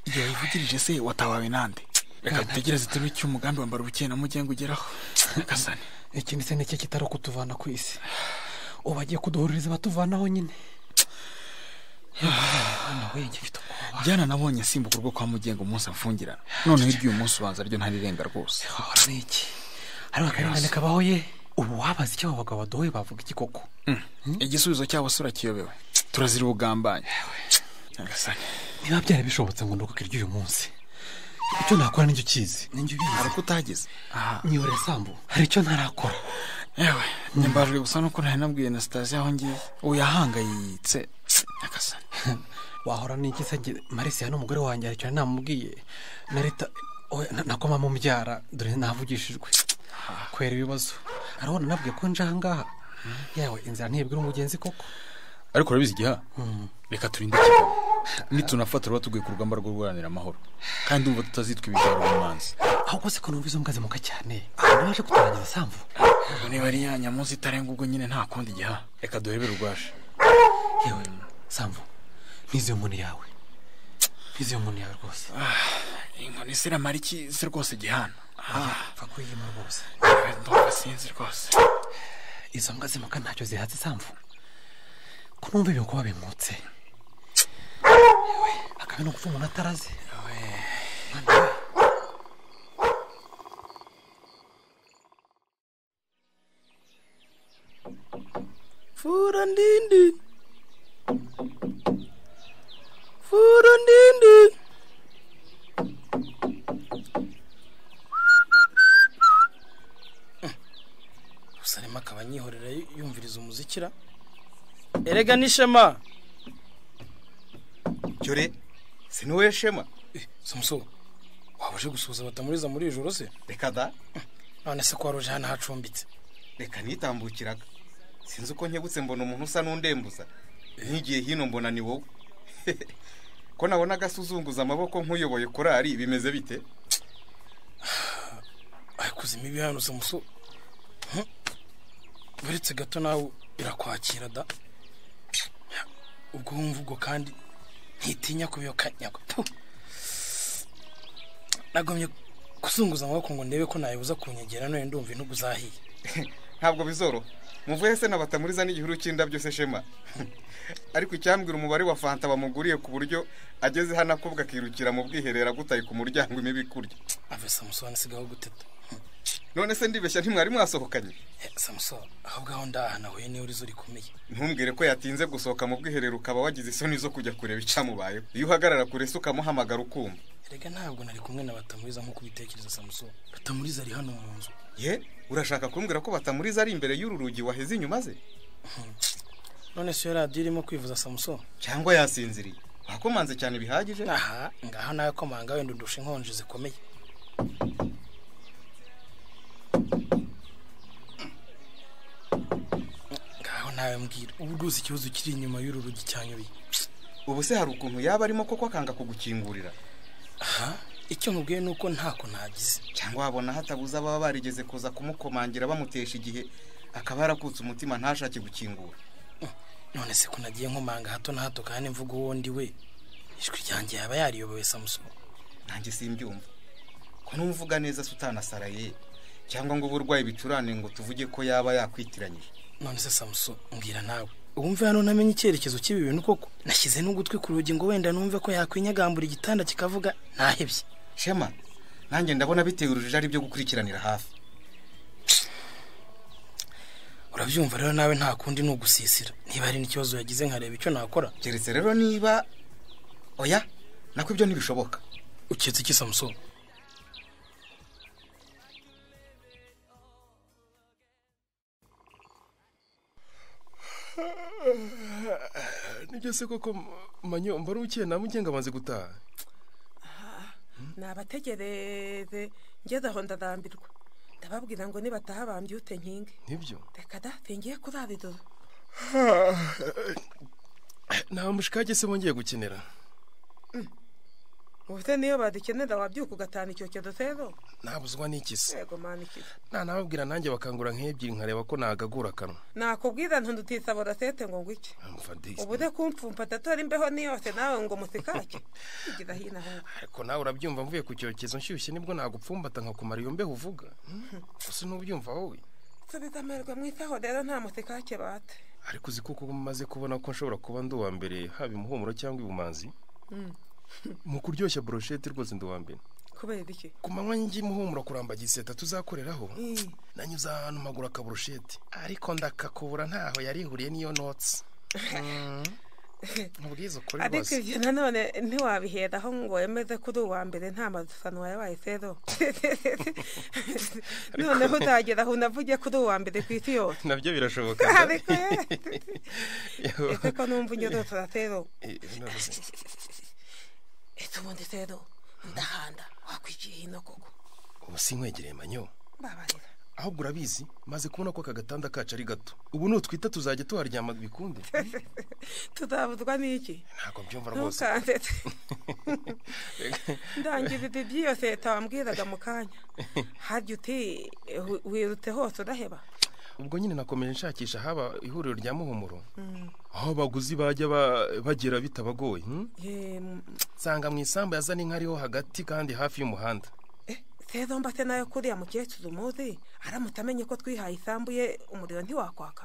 igihe wivugirije se watawawe nande reka dutegereze turebe icyo umugambi wambara ubukeye na mugenga ugeraho gasane ikindi se nicyo kitari kutuvana ku isi ubu bagiye kuduhuririza batuvanaho nyine jyana nabonye asimbuka urwo kwa mugenga umunsi amfungirana noneho iry'uyu munsi ubanza ryo ntarirenga rwose ni iki hariho akarengane kabaho ye ubu wabaza icyo abo bagabo baduhoye bavuga iki koko Mm. igisubizo cyabo se urakiyobewe turazira ubugambanyi nyagasani niba byari bishobotse ngo ndogoke iry'uyu munsi icyo nakora n'icyo ukizi n'icyo ubizi hari utageze niyore sambu hari icyo ntarakora yewe nyambajwe gusa nuko ntari nabwiye na sitasiyo aho ngiye ubu yahangayitse nyagasani wahora n'iki se njye marisi hano umugore wanjye hari icyo nari namubwiye na leta oya, na- nakoma mubyara dore navugishijwe kwera ibibazo arabona nabwiye ko nje aha ngaha yawe inzira ntibwira umugenzi koko ariko urabizi igiha reka turinde kigabo nitunafata ruba tuguye ku rugamba rwo guharanira amahoro kandi umva tutazitwa ibijyaro mu manzi ahubwo se ko numva izo mbwa zimuka cyane abantu baje kuturangiza sambu ubwo niba ari ya nyamunsi itarenga ubwo nyine nta kundi igiha reka duhebere urwaje yewe sambu nizeye umuntu yawe nizeye umuntu yawe rwose inkoni se iramara iki se rwose gihana pfa kuyima rwose ndumva sinzi rwose izo mbwa zimuka ntacyo zihatse sambu ko numva ibintu kuba bimutse Yewe, akaba no gupfa umuntu atarazi Fura ndindi. Fura ndindi. usanema akaba anyihorera yu- yumviriza umuzikira erega n'ishema cyore si niwe shema samusoro waba uje gusuhuza batamuriza muri iri joro se reka da none se ko wari uje hano hacumbitse reka nitambukiraga sinzi uko nkebutse mbona umuntu usa n'undembuza nkigiye hino mbona ni wowe ko nabona agasuzunguza amaboko nk'uyoboye korari bimeze bite arikuza imibi hano samusoro uretse gato nawe irakwakira da ubwo wumva ubwo kandi ntitinya kubiyoka nyako Puh. nagomye kuzunguza amaboko ngo ndebe ko nayibuza kunyegera none ndumva intugu zahiye ntabwo bizoroha muvuye se nabatamuriza n'igihuru cy'indabyo se shema ariko icyambwira umubare wa fanta bamuguriye ku buryo ageze hano akobwa akirukira mu bwiherero agutaye ku muryango imibi kurya ave samusoni sigaho guteta none se ndibeshya ntimwari mwasohokanye samusoni ahubwo aho ndaha nahuye niwe urizo rikomeye ntumbwire ko yatinze gusohoka mu bwiherero ukaba wagize isoni zo kujya kureba icyamubayeho iyo uhagarara kure se ukamuhamagara ukumva erega ntabwo nari kumwe na batamuriza nk'uko ubitekereza samusoni batamuriza ari hano mu nzu ye urashaka kumbwira ko batamuriza ari imbere y'uru rugi waheze inyuma ze none se iyo radiyo irimo kwivuza samusoni cyangwa yasinziriye wakomanze cyane bihagije aha ngaha nawe komanga wenda undusha inkonji zikomeye ngaho nawe mbwira ubu rwose ikibazo kiri inyuma y'uru rugi cyanyubiye ubu se hari ukuntu yaba arimo koko akanga kugukingurira aha icyo nkubwiye ni uko ntako nagize cyangwa wabona hatabuze ababa barigeze kuza kumukomangira bamutesha igihe akaba yarakutse umutima ntashake gukingura none se ko nagiye nkomanga hato na hato kandi mvuga uwo ndi we ijwi ryanjye yaba yariyobowe samusoni nanjye simbyumva ko n'umuvuga neza se utanasaraye cyangwa ngo uburwayi bicurane ngo tuvuge ko yaba yakwitiranyije none se samusoni mbwira nawe wumve hano namenye icyerekezo cy'ibi bintu koko nashyize n'ugutwi ku rugi ngo wenda numve ko yakwinyagambura igitanda kikavuga ntahebye shema nanjye ndabona biteye urujijo ari byo gukurikiranira hafi urabyumva rero nawe nta kundi ni ugusisira niba hari n'ikibazo yagize nkareba icyo nakora keretse rero niba oya nako ibyo ntibishoboka uketse iki samusoni nibyo se koko manyo mbari ukeye nta mugenga amaze gutaha nabategereze ngeze aho ndadambirwa ndababwira ngo nibataha bambyute nkinge nibyo reka da singiye kurara ijoro nta mushikage se wongeye gukenera ubuse niyo badukenera wabyuka ugatana icyokezo rero nabuzwa n'iki se yego mana ikiza nanababwira nanjye bakangura nk'ebyiri nkareba ko nagagura akanwa nakubwira ntudutisabora sete ngo ngwike mfadisi ubude kumpfumpa tatora imbeho niyose nawe ngo musikake igira hino ahubwo ariko nawe urabyumva mvuye ku cyokezo nshyushye nibwo nagupfumbata nkakumara iyo mbeho uvuga Hmm? gusa ntubyumva wowe subiza amerwa mu isaho rero nta musikake bate ariko uzi kuko maze kubona ko nshobora kuba ndi uwa mbere haba imuhumuro cyangwa ibumanzi Mm. mu kuryoshya boroshete rwose ndi uwa mbere kubera iki ku manywa njye muhumuro kurambagira iseta tuzakoreraho nanyuze ahantu mpagura akaburushete ariko ndakakubura ntaho yarihuriye n'iyo notsi mubwiza ukuri ariko rwose ibyo nanone ntiwabiheraho ngo wemeze kuri uwa mbere nta madusanwa yabaye sero noneho utagera aho unavuge kuri uwa mbere ku isi yose nabyo birashoboka Ariko Yewe. ese ko numva unyorotora sero Eh, none- ese ubundi sero ndahanda wakwigiye hino koko ubu sinkwegereye manyo mbabarira ahubwo urabizi maze kubona ko aka gatanda kacu ari gato ubu nutwita tuzajya tuharyama bikunde tuzabuzwa n'iki ntabwo mbyumva rwose ntukanze ndangiza ibi by'iyo seta wambwiraga mu kanya harya uti eh, wi- wirutse hose udaheba ubwo nyine nakomeje nshakisha haba ihuriro rya muhumuro Mm. aho abaguzi bajya ba- bagera bitabagoye hmm? Eh, mm, nsanga mu isambu yazana inka ariho hagati kandi hafi y'umuhanda seza mba se nayo kuriya mukecuru umuzi aramutse amenye ko twihaye isambu ye umuriro ntiwakwaka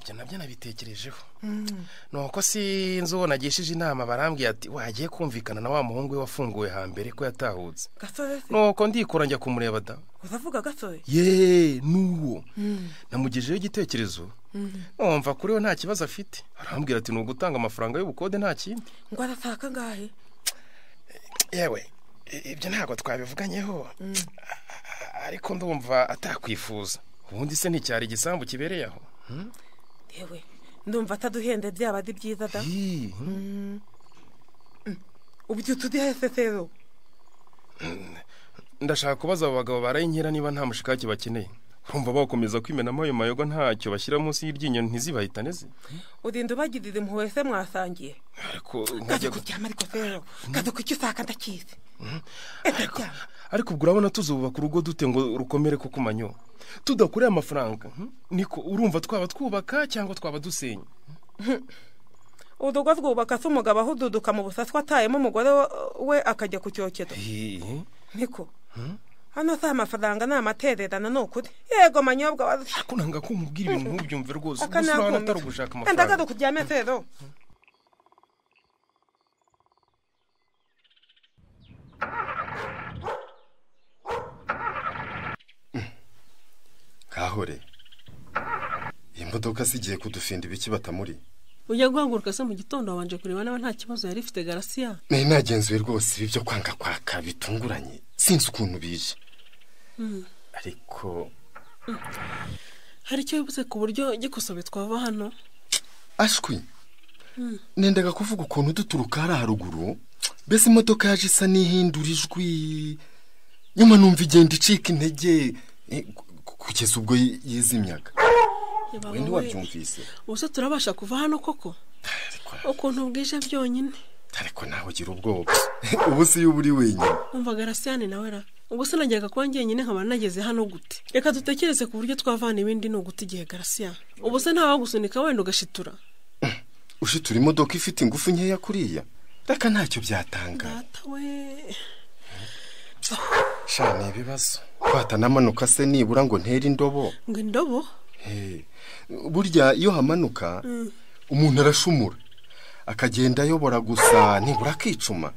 ibyo nabyo nabitekerejeho nuko sinzi uwo nagishije inama barambwiye ati wagiye kumvikana na wa muhungu we wafunguwe hambere ko yatahutse gasore se nuko ndikora njya kumureba da uravuga gasore ye nuwo Mm. namugejeho igitekerezo Mm. numva kuri we nta kibazo afite arambwira ati ni ugutanga amafaranga y'ubukode nta kindi ngo arashaka angahe yewe ibyo ntabwo twabivuganyeho ariko ndumva atakwifuza ubundi se nticyari igisambu kibereye aho yewe ndumva ataduhende byaba ari byiza da Mm. Mm. ubyutse uri hese rero ndashaka kubaza abo bagabo barayinkera niba nta mushikake bakeneye urumva bakomeza kwimenamo ayo mayoga ntacyo bashyira munsi y'iryinyo ntizibahitane ze urinda ubagirira impuhwe se mwasangiye ariko kaza nkajya gu- kuryama ariko rero kaza kuki usaka ndakizi ariko ubwo urabona tuzubaka urugo dute ngo rukomere ko ku manywa tudakoreye amafaranga hmm? niko urumva twaba twubaka cyangwa twaba dusenya urugo rwubaka se umugabo ahududuka mu busaswa atayemo umugore wa- we akajya ku cyokezo niko Hmm? hano si amafaranga ni amatererano ni ukuri yego manyobwa warushye kunanga kumubwira ibintu ntubyumve rwose Aka gusa urabona nakumva. atari ugushaka kandi amafaranga akaza kuryama rero kahore iyi modoka se igiye kudufinda ibiki batamuri ujya guhaguruka se mu gitondo wabanje kureba niba nta kibazo yari ifite garasiya nari nagenzuye rwose ibi byo kwanga kwaka bitunguranye sinzi ukuntu bije Mm. ariko hari icyo wibuze ku buryo gikosobe twava hano ashwi Mm. nendaga kuvuga ukuntu duturuka hariya haruguru mbese imodoka yaje isa n'ihindura ijwi nyuma numva igenda icika intege eh, ku- kugeza ubwo yi- yizimyaga Yaba wenda wowe- wabyumvise ubuse turabasha kuva hano koko ukuntu bwije byonyine ariko nawe ugira ubwoba ubu si iyo uri wenyine umva garasiyane nawe ra ubwo se najyaga kwa njyenyine nkaba nageze hano gute reka dutekereze ku buryo twavana ibindi ni uguta igihe garasiya ubu se ntawagusunika wenda ugashitura ushitura imodoka ifite ingufu nkeya kuriya reka ntacyo byatanga we sha ni ibibazo twatanamanuka se nibura ngo ntere indobo ngo indobo He, burya iyo hamanuka Mm. umuntu arashumura akagenda ayobora gusa nibura akicuma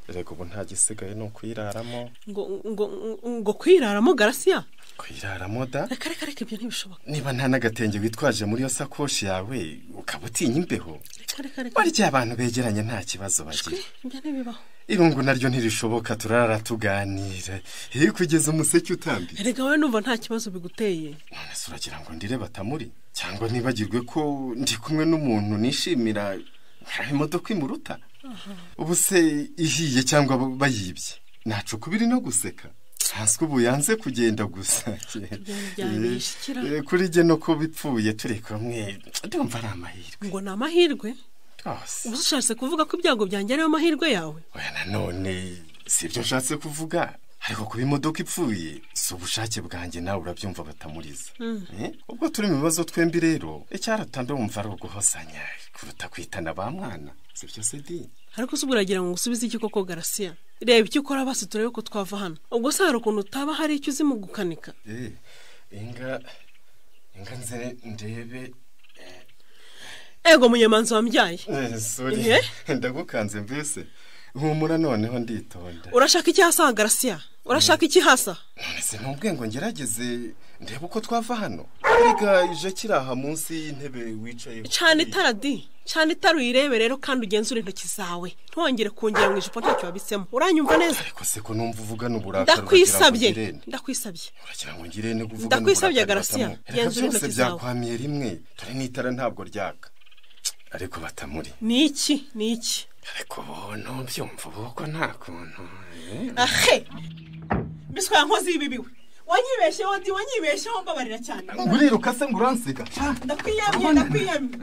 reka ubu nta gisigaye ni ukuyiraramo ngo ngo ngo kwiraramo garasiya kuyiraramo da reka reka reka ibyo ntibishoboka niba nta n'agatenge witwaje muri iyo sakoshi yawe ukaba utinya imbeho reka reka reka burya abantu begeranye nta kibazo bagira ibyo ntibibaho irungu naryo ntirishoboka turara tuganira iyo kugeza umuseke utambitse erega wowe numva nta kibazo biguteye ese uragira ngo ndire batamuri cyangwa nibagirwe ko ndi kumwe n'umuntu nishimira hari imodoka imuruta ubu se ihiye cyangwa ba- bayibye nacu kubiri no guseka ntanswe ubu yanze kugenda gusa byabishikira. Eh, kuri jye no kuba ipfuye turi kumwe ndumva ari amahirwe ngo ni amahirwe rwose uba ushatse kuvuga ko ibyago byanjye ariyo mahirwe yawe nanone si ibyo nshatse kuvuga ariko kuba imodoka ipfuye si ubushake bwanjye nawe urabyumva batamuriza Mm. Eh? ubwo turi mu bibazo twembi rero icyaratanda wumva ari uguhosanya kuruta kwitana ba mwana si byo se di ariko se ubwo uragira ngo usubize iki koko garasiya reba icyo ukora basi turebe ko twava hano ubwo se hari ukuntu utaba hari icyo uzi mu gukanika Eh, inga inga nze ndebe ego munyamanzi wambyaye Eh, sorry. Ihe? ndagukanze mbese humura noneho nditonda urashaka iki hasa garasiya urashaka iki hasa ese ntubwe ngo ngerageze ndebe uko twava hano erega ije kiraha munsi y'intebe wicayeho cyane itara di cyane itara uyirebe rero kandi ugenzure intoki zawe ntwongere kungera mu ijipo ntacyo wabitsemo uranyumva neza kose ko numva uvugana uburakari ndakwisabye uragira ngo ngirente. ndakwisabye uragira ngo ngirente kuvugana Ndakwisabye, uburakari Garasiya. batamu. reka Genzura byose intoki zawe. byakwamiye rimwe dore n'itara ntabwo ryaka ariko batamuri ni iki ni iki ariko bo ntubyumva ubu ko nta kuntu eh. ahe mbese kwa nkozi y'ibibiwe wanyibeshyeho ndi wanyibeshyeho mbabarira cyane uriruka se ngo uranseka ndakwiyamye ndakwiyamye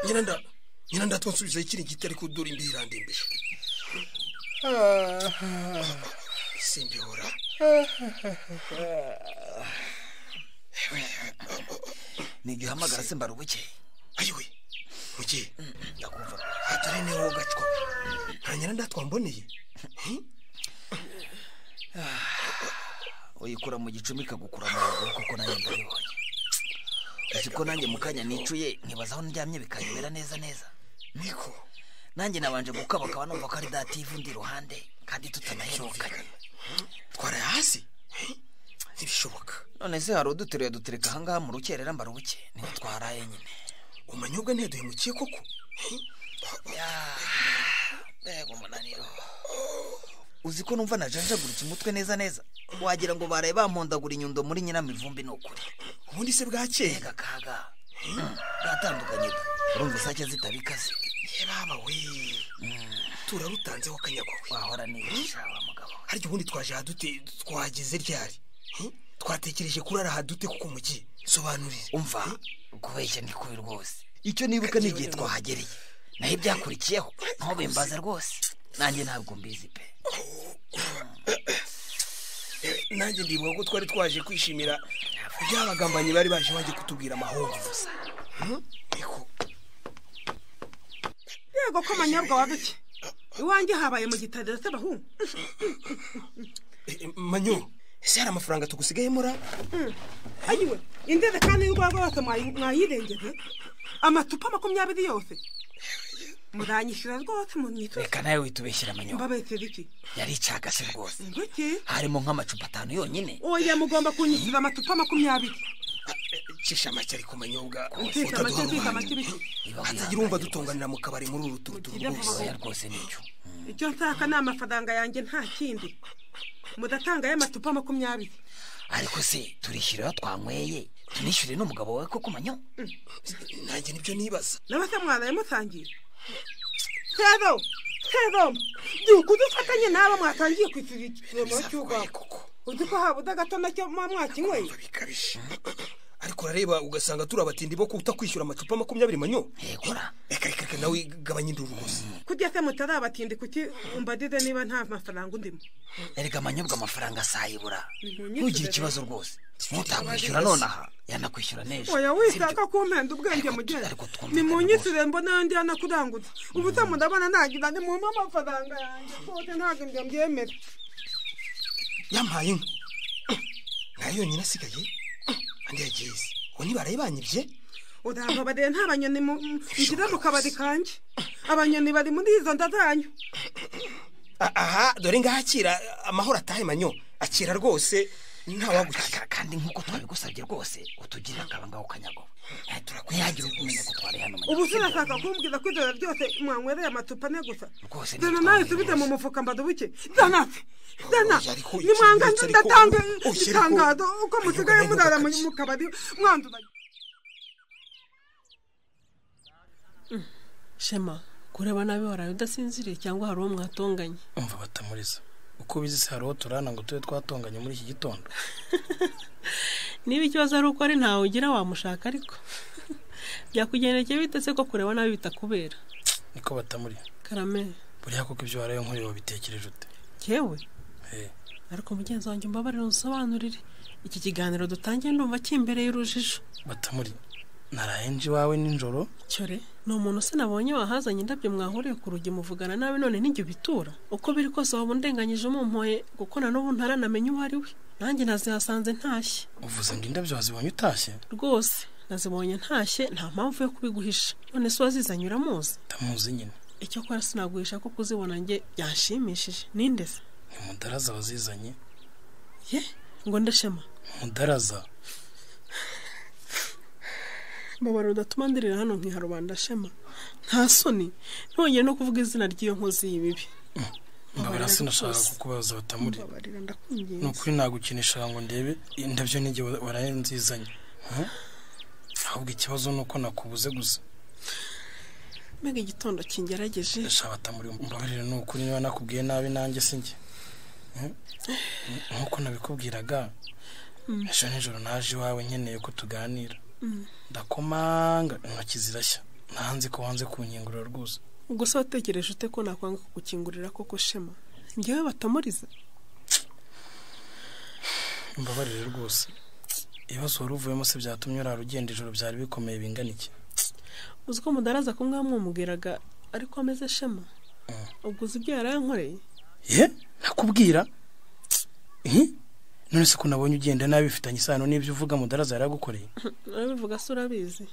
nyina nda nyina ndatwansubiza ikiringiti ariko udura imbere irandembeje simbihora nibyo uhamagara se mbara ubuke ayiwe muke ndakumva atari niho wogacwa nta nyina ndatwamboneye uyikura mu gicumbi ikagukura mu rugo kuko nanjye ndabibonye uzi ko nanjye mu kanya nicuye nkibaza aho ndyamye bikanyobera neza neza niko nanjye nabanje gukabakaba numva ko ari dativu ndi iruhande kandi tutanaherukanye twara hasi ntibishoboka none se hari uduteruye dutereka ahangaha mu rukerera mbara ubuke niba twaraye nyine umanyobwa ntiyaduhemukiye koko mbega umunaniro uzi ko numva najanjaguritse umutwe neza neza wagira ngo baraye bampondagura inyundo muri nyiramivumbi ni ukuri ubundi se bwakeye gakaga bwatandukanye da urumva isake zitabikaze yebaba we turarutanzeho akanyagwawe wahora nibisha wa mugabo harya ubundi twaje hadute twahageze ryari Hmm? twatekereje kurara hadute kuko mugiye sobanurire umva kubeshya ndi kubi rwose icyo nibuka ni igihe twahagereye naho ibyakurikiyeho ntubimbaze rwose nanjye ntabwo mbizi pe nanjye ndibuka ko twari twaje kwishimira ibyabagambanyi bari baje bajye kutubwira amahoro Hmm? yego ko manyobwa waduke iwanjye habaye mu gitadera cy'abahungu Eh, manyo ese hari amafaranga tugusigayemo ra ayiwe indede kandi y'urwagwa yose mwayi- mwayirengeye amatupa makumyabiri yose muranyishyura rwose mu nitwe reka nawe witubeshyira amanyobwa mbabesera iki yari icagase rwose intoki harimo nk'amacupa atanu yonyine oya mugomba kunyishyura amatupa makumyabiri cisha make ariko manyobwa Cisha make, utaduha cisha uruhande. make biki? hatagira umva dutonganira mu kabari muri uru turu turu Ibyo rwose vuba. Oya, rwose nicyo icyo nshaka ni amafaranga yanjye nta kindi mudatanga y'amatupa makumyabiri ariko se turishyurira twanyweye tunishyure n'umugabo wawe koko manyo nanjye nibyo nibaza n'abase mwanaye musangiye rero heromu byuka udufatanye n'aba mwatangiye kwishyura ikinyama cy'urwanda uzi ko habuze agato nacyo muba mwakinyweye ariko urareba ugasanga turi abatindi bo kutakwishyura amacupa makumyabiri manyo reka reka reka nawe gabanya induru rwose kujya se mutari abatindi kuki umbadize niba nta mafaranga undimo erega amanyobwa amafaranga asayibura Nimunyishyure ntugire rero. ikibazo rwose ntutakwishyura nonaha yanakwishyura n'ejo oya wishaka kumpenda ubwenge mugera nimunyishyure mbona ayandi yanakurangutse ubu se murabona nagira nimumpe amafaranga yanjye rwose ntabwo ibyo mbyemera yampaye inka nayo yonyine asigaye andi yagiye isi ubu ntibaraye banyibye urava bareba nta banyoni mu- mu- mushyira mu kabari kanjye abanyoni bari muri izo nda zanyu A- aha dore ngaho akira amahoro atahe manyo akira rwose ntawagukira kandi nk'uko twabigusabye rwose utugirire akabanga ukanyagowe ntiturakwihagira umenya ko twari hano ubu sinashaka kumbwira ko ijoro ryose mwanywereye amacupa ane gusa Rwose ni zana nawe subite mu mufuka mbadubuke zana zana ariko nimwanga ikindi ariko- ndatanga oya, ariko- itangazo uko musigaye murara mu mu kabari mwandura shema kureba nabi waraye udasinziriye cyangwa hari uwo mwatonganye umva batamuriza uko ubizi se hari uwo turana ngo tube twatonganye muri iki gitondo niba ikibazo ari uko ari ntawe ugira wamushaka ariko byakugendekeye bitetse ko kureba nabi bitakubera niko batamuri karame buriya koko ibyo waraye nkuriye wabitekereje ute yewe Eh. ariko mugenzi wanjye umbabarire unsobanurire iki kiganiro dutangiye ndumva kimbereye urujijo batamuri naraye nje iwawe nijoro cyore ni umuntu se nabonye wahazanye indabyo mwahuriye ku rugi muvugana nabi none nijye bitura uko biri kose waba undenganyije umumpoye kuko na n'ubu ntaranamenya uwo ari we nanjye nazihasanze ntashye uvuze ngo indabyo wazibonye utashye rwose nazibonye ntashye nta mpamvu yo kubiguhisha none se uwazizanye uramuzi ndamuzi nyine icyo kora sinaguhisha ko kuzibona njye byanshimishije ninde se umudaraza wazizanye ye ngo ndashema umudaraza mbabara udatuma ndirira hano nkiha rubanda shema nta soni ntongere no kuvuga izina ry'iyo nkozi y'ibibi mbabara Mbabarira sinashaka rwose. kukubaza batamuri mbabarira ndakwinginze ni ukuri nagukinishaga ngo ndebe indabyo n'igihe wa- waraye nzizanye Hmm? ahubwo ikibazo ni uko nakubuze gusa mbega igitondo kingerageje sha batamuri mbabarire ni ukuri niba nakubwiye nabi nanjye si njye Hmm? nk'uko nabikubwiraga Mm. ejo nijoro naje iwawe nkeneye ko tuganira Mm. ndakomanga intoki zirashya ntanzi ko wanze kunyingurira rwose ubwo se wategereje ute ko nakwanga kugukingurira koko shema njyewe batamuriza mbabarire rwose ibibazo wari uvuyemo se byatumye urara ugenda ijoro byari bikomeye bingana iki uzi ko mudaraza ko mwaba mwamubwiraga ariko ameze shema ubwo uzi ibyo yarayankoreye ye nakubwira Ihi? none se ko nabonye ugenda nabi bifitanye isano n'ibyo uvuga mudaraza yaragukoreye arabivuga se urabizi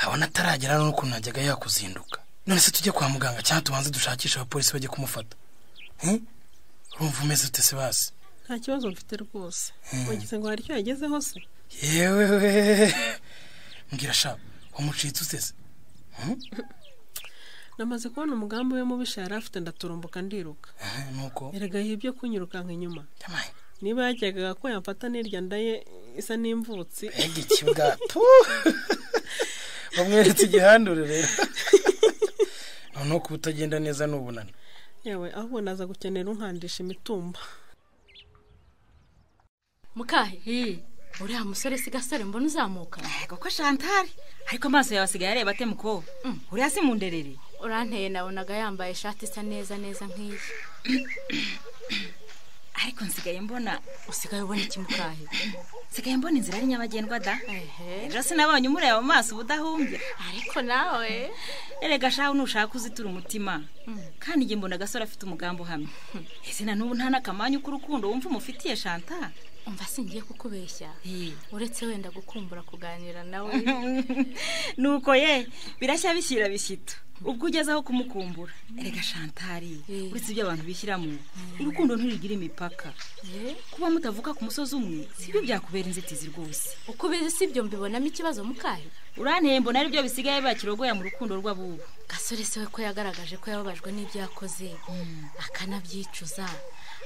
abona ataragera hano n'ukuntu najyaga yakuzinduka none se tujye kwa muganga cyangwa tubanze dushakishe abapolisi bajye kumufata Hi? urumva umeze ute se basi nta kibazo mfite rwose Mm. wagize ngo hari icyo yagezeho se yewe mbwira sha wamucitse utese namaze kubona umugambi we mubisha yari afite ndaturumbuka ndiruka nuko erega yibyo kunyirukanka inyuma niba yajyaga ko yamfata nirya ndaye isa n'imvutsi mbega ikibwato bamweretse igihandure rero noneho kuba utagenda neza ni ubunani yewe ahubwo naza gukenera unkandisha imitumba mukahe uriya musore si gasore mbona uzamuka yego ko shantari ariko amaso yawe asigaye areba ate mukobwa uri hasi mu nderere uranteye nabonaga yambaye ishati isa neza neza nk'iyi ariko nsigaye mbona usigaye ubona iki mukahe nsigaye mbona inzira ari nyabagendwa da ejo sinabonye umureba mu maso ubudahumbya ariko nawe erega shaho nushaka uzitura umutima kandi njye mbona agasore afite umugambi uhamye ese na n'ubu nta n'akamanyu k'urukundo wumva umufitiye shanta umva singiye kukubeshya uretse wenda gukumbura kuganira nawe nuko ye birashya bishyira bishyito ubwo ugeze aho kumukumbura erega shantari uretse ibyo abantu bishyiramo urukundo ntirugire imipaka kuba mutavuka ku musozi umwe si byo byakubera inzitizi rwose uko ubizi si byo mbibonamo ikibazo mukahe uranteye mbona ari byo bisigaye bakirogoya mu rukundo rw'abubu gasore se we ko yagaragaje ko yababajwe n'ibyo yakoze akanabyicuza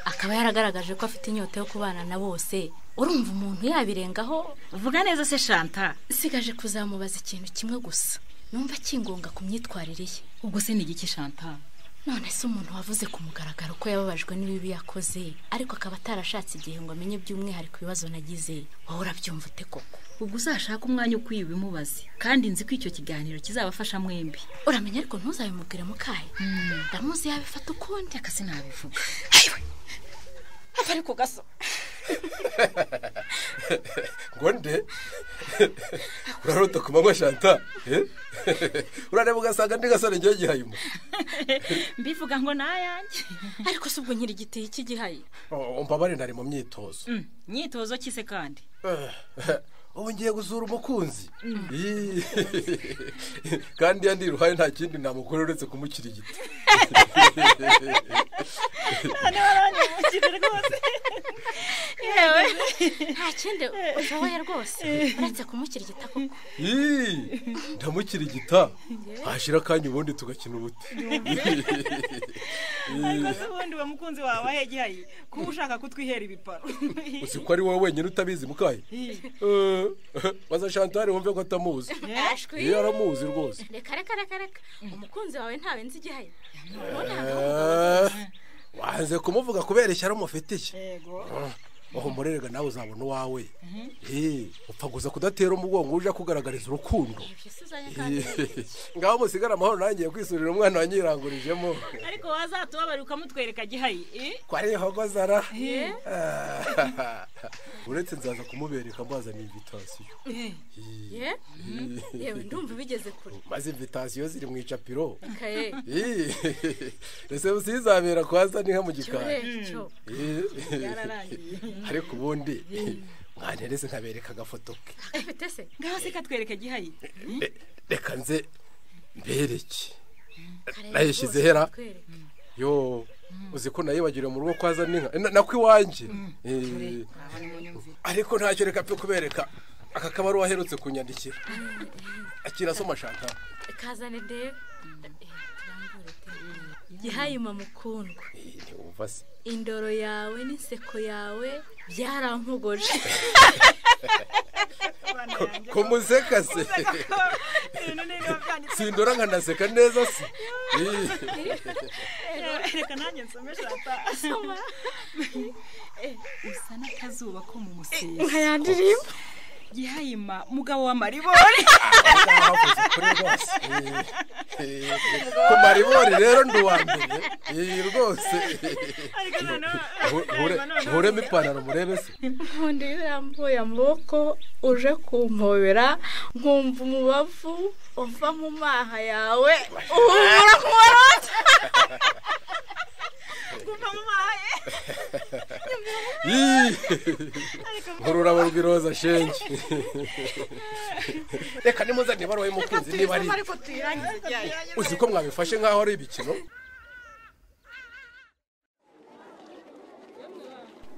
akaba yaragaragaje ko afite inyota yo kubana na bose urumva umuntu yabirengaho vuga neza se shanta sigaje kuzamubaza ikintu kimwe gusa numva akingonga ku myitwarire ye ubwo se ni igiki shanta none se umuntu wavuze ku mugaragaro ko yababajwe n'ibibi yakoze ariko akaba atarashatse igihe ngo amenye by'umwihariko ibibazo nagize wowe urabyumva ute koko ubwo uzashake umwanya ukwiye ubimubaze kandi nzi ko icyo kiganiro kizabafasha mwembi uramenya ariko ntuzabimubwire mukahe ndamuzi yabifata ukundi akazi nabivuga ariko gaso ngo nde urarota ku manywa shanta urareba ugasanga ndi gasore ngewe gihayuma mbivuga ngo nayanjye ariko si ubwo nyiri igiti cy'igihaye mbabare nari mu myitozo myitozo ki se kandi ubu ngiye gusura umukunzi Ii. kandi iyo ndi iruhande nta kindi namukora uretse kumushyira igiti none waranyibukije rwose yewe nta kindi ushoboye rwose uretse kumukirigita koko Ii, ndamukirigita hashira akanya ubundi tugakina ubute ariko se ubundi uwo mukunzi wawe ahe gihayi kuba ushaka kutwihera ibiparo uzi ko ari wowe wenyine utabizi mukaye Eh, baza shantare wumve ko atamuzi Ashwi. iyo aramuzi rwose reka reka reka reka umukunzi wawe ntawe nzi igihaye Eh, wanze kumuvuga kubera ishyari umufitiye uhumurerega nawe uzabona uwawe Eh, upfa gusa kudatera umugongo uje akugaragariza urukundo ngaho musigara amahoro nangiye kwisurira umwana wanyirangurijemo ariko wazatubabarira ukamutwereka gihayi eh? ko ari hogozara Eh? uretse nzaza kumubereka mbazana invitasiyo ye yewe ndumva ubigeze kure maze invitasiyo ziri mu icapiro Ikaye. Ii. ese usizabera kwaza ni nka mu gikari Cyo, cyo. Ii. Byararangiye. ariko ubundi mwantereze nkabereka agafoto ke Akafite se ngaho se katwereka gihayi Re- reka nze mbereke Kareba nayishyize rwose hera kutwereka. yo uzi ko nayibagiriwe mu rugo kwaza n'inka Eh, na- nako iwanjye Eh, ariko ntacyo reka pe kubereka aka kabaruwa aherutse kunyandikira akirasoma shaka kazane ndebe gihayima mukundwa ntiwumva se indoro yawe n'inseko yawe byarampogoje ko museka se sindora nkanaseka neza se Ii. reka nanjye nsome shata Eh, usa n'akazuba ko mu musenyi nka ya ndirimbo gihayima mugabo wa maribori Eh, ku maribori rero ndi uwa mbere Ii, rwose Hu- hure- huremo ipantaro murebe se nkunda iyo yambuye amaboko uje kumpobera nkumva umubavu uva mu maha yawe uhumura ku marota kumva mu mahaye Ii. ururabo rw'iroza shenge reka nimuzane ibaruwa y'umukunzi niba ari ariko tuyirangize igihaye uzi ko mwabifashe nk'aho ari ibikino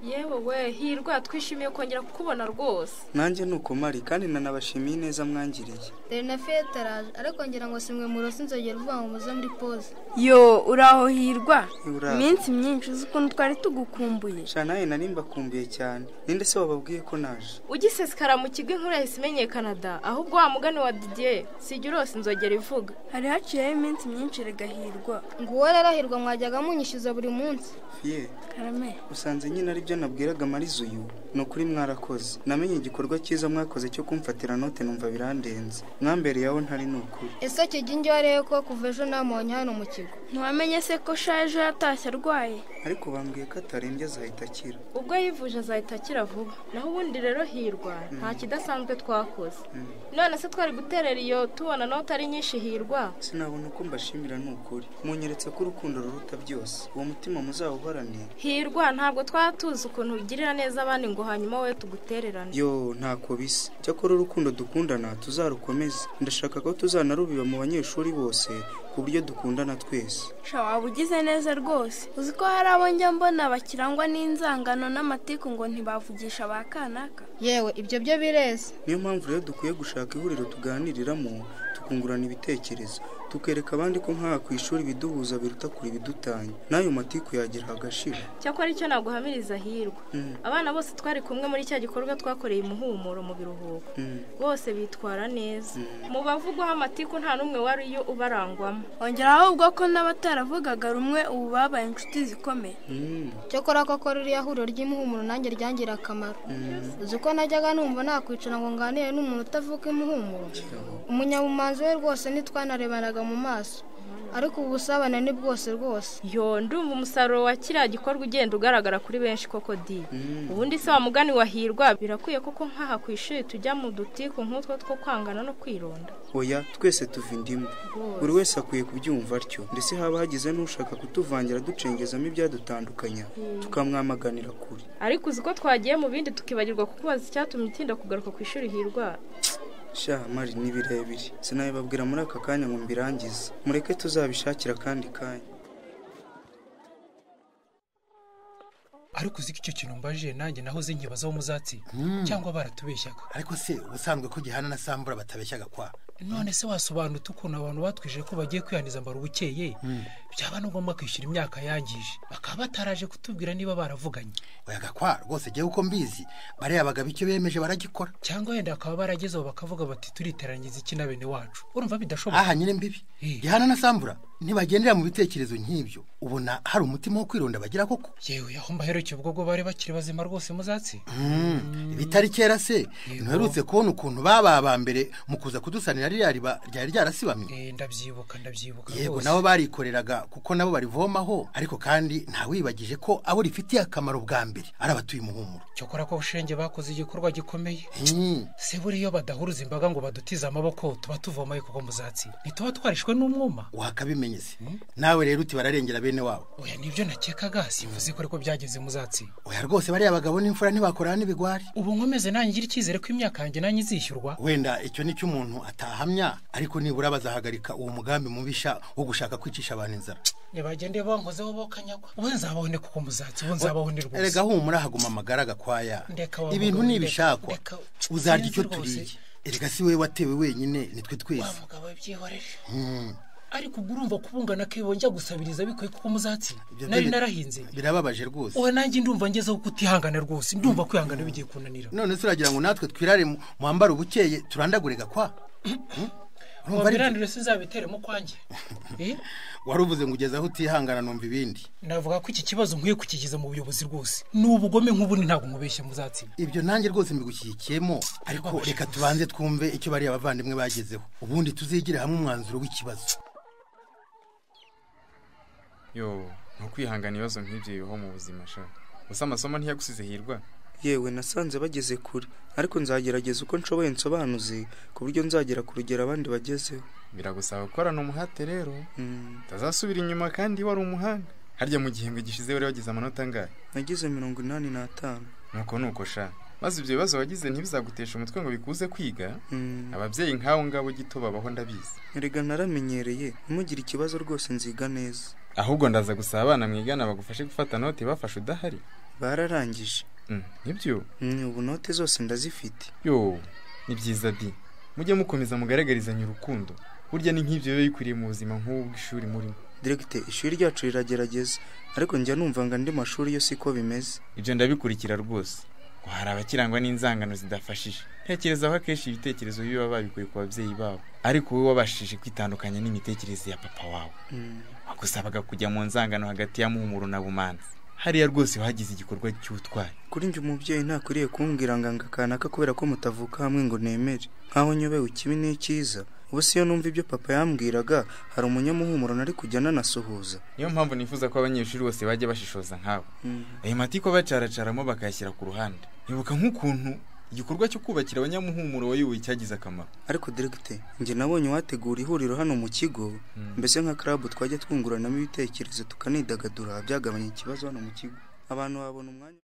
yewe we hirwa twishimiye kongera kukubona rwose nanjye ni ukumari kandi nanabashimiye ineza mwangiriye dore na fiyete araje ariko ngira ngo si mwe murosi inzogera uvuga ngo muze muri pose yo uraho hirwa Uraho. iminsi myinshi uzi ukuntu twari tugukumbuye shanaye nari mbakumbiye cyane ninde se wababwiye ko naje ugisesekara mu kigo inkuru yahise imenyekana da ahubwo wa mugani wa didiye sijya urose inzogera ivuga hari haciyeho iminsi myinshi regahirwa nguwo rero hirwa mwajyaga munyishyuza buri munsi ye karame usanze nyine ari byo nabwiraga marizo uyu ni ukuri mwarakoze namenye igikorwa cyiza mwakoze cyo kumfatira note numva birandenze mwambereyeho ntari ni ukuri ese kijya ingi warebe ko kuva ejo namubonye hano mu kigo ntiwamenye se ko shaje yatashye arwaye ariko bambwiye ko atarembye azahita akira ubwo yivuje azahita akira vuba naho ubundi rero hirwa nta kidasanzwe twakoze Mm. none se twari guterera iyo tubona note ari nyinshi hirwa sinabona uko mbashimira ni ukuri munyeretse ko urukundo ruruta byose uwo mutima muzawuhorane hirwa ntabwo twaba tuzi ukuntu ugirira neza abandi ngo hanyuma wowe tugutererane yo ntako bisa cyakora urukundo dukundana tuzarukomeze ndashaka ko tuzanarubiba mu banyeshuri bose ku buryo dukundana twese sha waba ugize neza rwose uzi ko hari abo njya mbona bakirangwa n'inzangano n'amatiku ngo ntibavugisha ba kanaka yewe ibyo byo bireze niyo mpamvu rero dukwiye gushaka ihuriro tuganiriramo tukungurana ibitekerezo tukereka abandi ko nk'aha ku ishuri ibiduhuza biruta kure ibidutanya n'ayo matiku yagira agashira cyakora icyo naguhamiriza hirwa Mm. abana bose twari kumwe muri cya gikorwa twakoreye imuhumuro mu biruhuko Mm. bose bitwara neza mu bavugwaho amatiku nta n'umwe wariyo ubarangwamo ongeraho ubwo ko n'abataravugaga rumwe ubu babaye inshuti zikomeye cyokora koko ririya huriro ry'imuhumuro nanjye ryangira akamaro uzi ko najyaga numva nakwicara ngo nganire n'umuntu utavuka imuhumuro umunyabumanzi we rwose ntitwanarebanaga mu maso ariko ubu busabane ni bwose rwose yo ndumva umusaruro wa kiriya gikorwa ugenda ugaragara kuri benshi koko di ubundi se wa mugani wahirwa birakwiye koko nk'aha ku ishuri tujya mu dutiku nk'utwo two kwangana no kwironda oya twese tuva indimu Rwose. buri wese akwiye kubyumva atyo ndetse haba hagize n'ushaka kutuvangira ducengezamo ibyadutandukanya Mm. tukamwamaganira kure ariko uzi ko twagiye mu bindi tukibagirwa kukubaza icyatumye utinda kugaruka ku ishuri hirwa sha mari ni birebire sinabibabwira muri aka kanya ngo mbirangize mureke tuzabishakira akandi kanya ariko uzi ko icyo kintu mbaje nanjye nahoze nkibazaho muzatsi cyangwa baratubeshyaga ariko se ubusanzwe ko gihana na sambura batabeshyaga kwa none se wasobanura ukuntu abantu batwije ko bagiye kwihangiza mbara ubukeye byaba ni ngombwa kwishyura imyaka yangije bakaba bataraje kutubwira niba baravuganye oyaga kwa rwose jyewe uko mbizi bariya bagabo icyo bemeje baragikora cyangwa wenda bakaba baragezeho bakavuga bati turiteranyiza iki na bene wacu urumva bidashoboka aha nyine mbibi gihana na sambura ntibagendera mu bitekerezo nk'ibyo ubona hari umutima wo kwironda bagira koko yewe aho mbaheruke ubwo bwo bari bakiri bazima rwose muzatsi Mm, ibitari kera se ntuherutse kubona ukuntu baba aba mbere mu kuza kudusanira ririya riba ryari ryarasibamye Eh, ndabyibuka ndabyibuka yego rwose. nabo barikoreraga kuko nabo barivomaho ariko kandi ntawibagije ko abo rifitiye akamaro bwa mbere ari abatuye umuhumuro cyokora ko bushenge bakoze igikorwa gikomeye se buriya iyo badahuruza imbaga ngo badutize amaboko tuba tuvomaye kuko muzatsi ntituba twarishwe n'umwuma wakabimenye se nawe rero uti bararengera bene wabo oya nibyo nakekaga simvuze ko ariko byageze muzatsi oya rwose bariya bagabo n'imfura ntibakorana n'ibigwari ubu nkomeze nanjye ngira icyizere ko imyaka yanjye nanjye izishyurwa wenda icyo ni cyo umuntu atahamya ariko nibura bazahagarika uwo mugambi mubisha wo gushaka kwicisha abantu inzara nibagende bankozeho bokanyagwa ubu nzabaho ne kuko muzatsi ubu nzabaho ne rwose erega humura haguma amagara gakwaya Ndeka wa ibintu mugabo, nibishakwa ndeka, ndeka. uzarya icyo Sinzi rwose. turiye erega si we watewe wenyine nitwe wa twese mugabo byihorere Mm. ariko ubwo urumva kubungana kebo njya gusabiriza bikwiye kuko muzatsi Ibyo byo nari bi- narahinze birababaje rwose ubu nanjye ndumva ngezeho kutihangana rwose ndumva kwihangana bigiye kunanira none se uragira ngo natwe twirare mu- mwambare ubukeye turandagure gakwa Mm? Urumva ari byo? wabiranire sinzabiteremo kwanjye Eh? wari uvuze ngo ugeze aho utihangana numva ibindi navuga ko iki kibazo nkwiye kukigiza mu buyobozi rwose ni ubugome nk'ubundi ntabwo mubeshya muzatsinda ibyo nanjye rwose mbigushyigikiyemo ariko reka tubanze twumve icyo bariya bavandimwe bagezeho ubundi tuzigire hamwe umwanzuro w'ikibazo yo ntukwihangana ibibazo nk'ibyo bibaho mu buzima sha gusa amasomo ntiyagusize hirwa yewe nasanze bageze kure ariko nzagerageza uko nshoboye nsobanuze ku buryo nzagera ku rugero abandi bagezeho biragusaba gukorana umuhate rero utazasubira inyuma kandi wari umuhanga harya mu gihembwe gishize wari wagize amanota angahe nagize mirongo inani n'atanu nuko nuko sha maze ibyo bibazo wagize ntibizagutesha umutwe ngo bikuze kwiga ababyeyi nk'abo ngabo gito babaho ndabizi erega naramenyereye ntimugire ikibazo rwose nziga neza ahubwo ndaza gusaba abana mwigana bagufashe gufata noti bafashe udahari bararangije nibyo ubu note zose ndazifite yo ni byiza di mujye mukomeza mugaragarizanye urukundo burya ni nk'ibyo biba bikwiriye mu buzima nk'ubu bw'ishuri murimo diregite ishuri ryacu riragerageza ariko njya numva ngo andi mashuri yo siko bimeze ibyo ndabikurikira rwose ngo hari abakirangwa n'inzangano zidafashije ntekereza ko akenshi ibitekerezo bibi baba babikuye ku babyeyi babo ariko wowe wabashije kwitandukanya n'imitekerereze ya papa wawe wagusabaga kujya mu nzangano hagati ya muhumuro na bumanzi hariya rwose wagize igikorwa cy'ubutwari kuri njye umubyeyi ntakwiriye kumbwira ngo anga kanaka kubera ko mutavuka hamwe ngo nemere nkaho nyobewe ikibi n'icyiza ubu si yo numva ibyo papa yambwiraga hari umunyamuhumuro nari kujya nanasuhuza niyo mpamvu nifuza ko abanyeshuri bose bajya bashishoza nkawe ayo matiko bacaracaramo bakayashyira ku ruhande ibuka nk'ukuntu igikorwa cyo kubakira abanyamuhumuro wayoboye cyagize akamaro ariko diregite njye nabonye uwategura ihuriro hano mu kigo mbese nka karabu twajya twunguranamo ibitekerezo tukanidagadura byagabanya ikibazo hano mu kigo abantu babona umwanya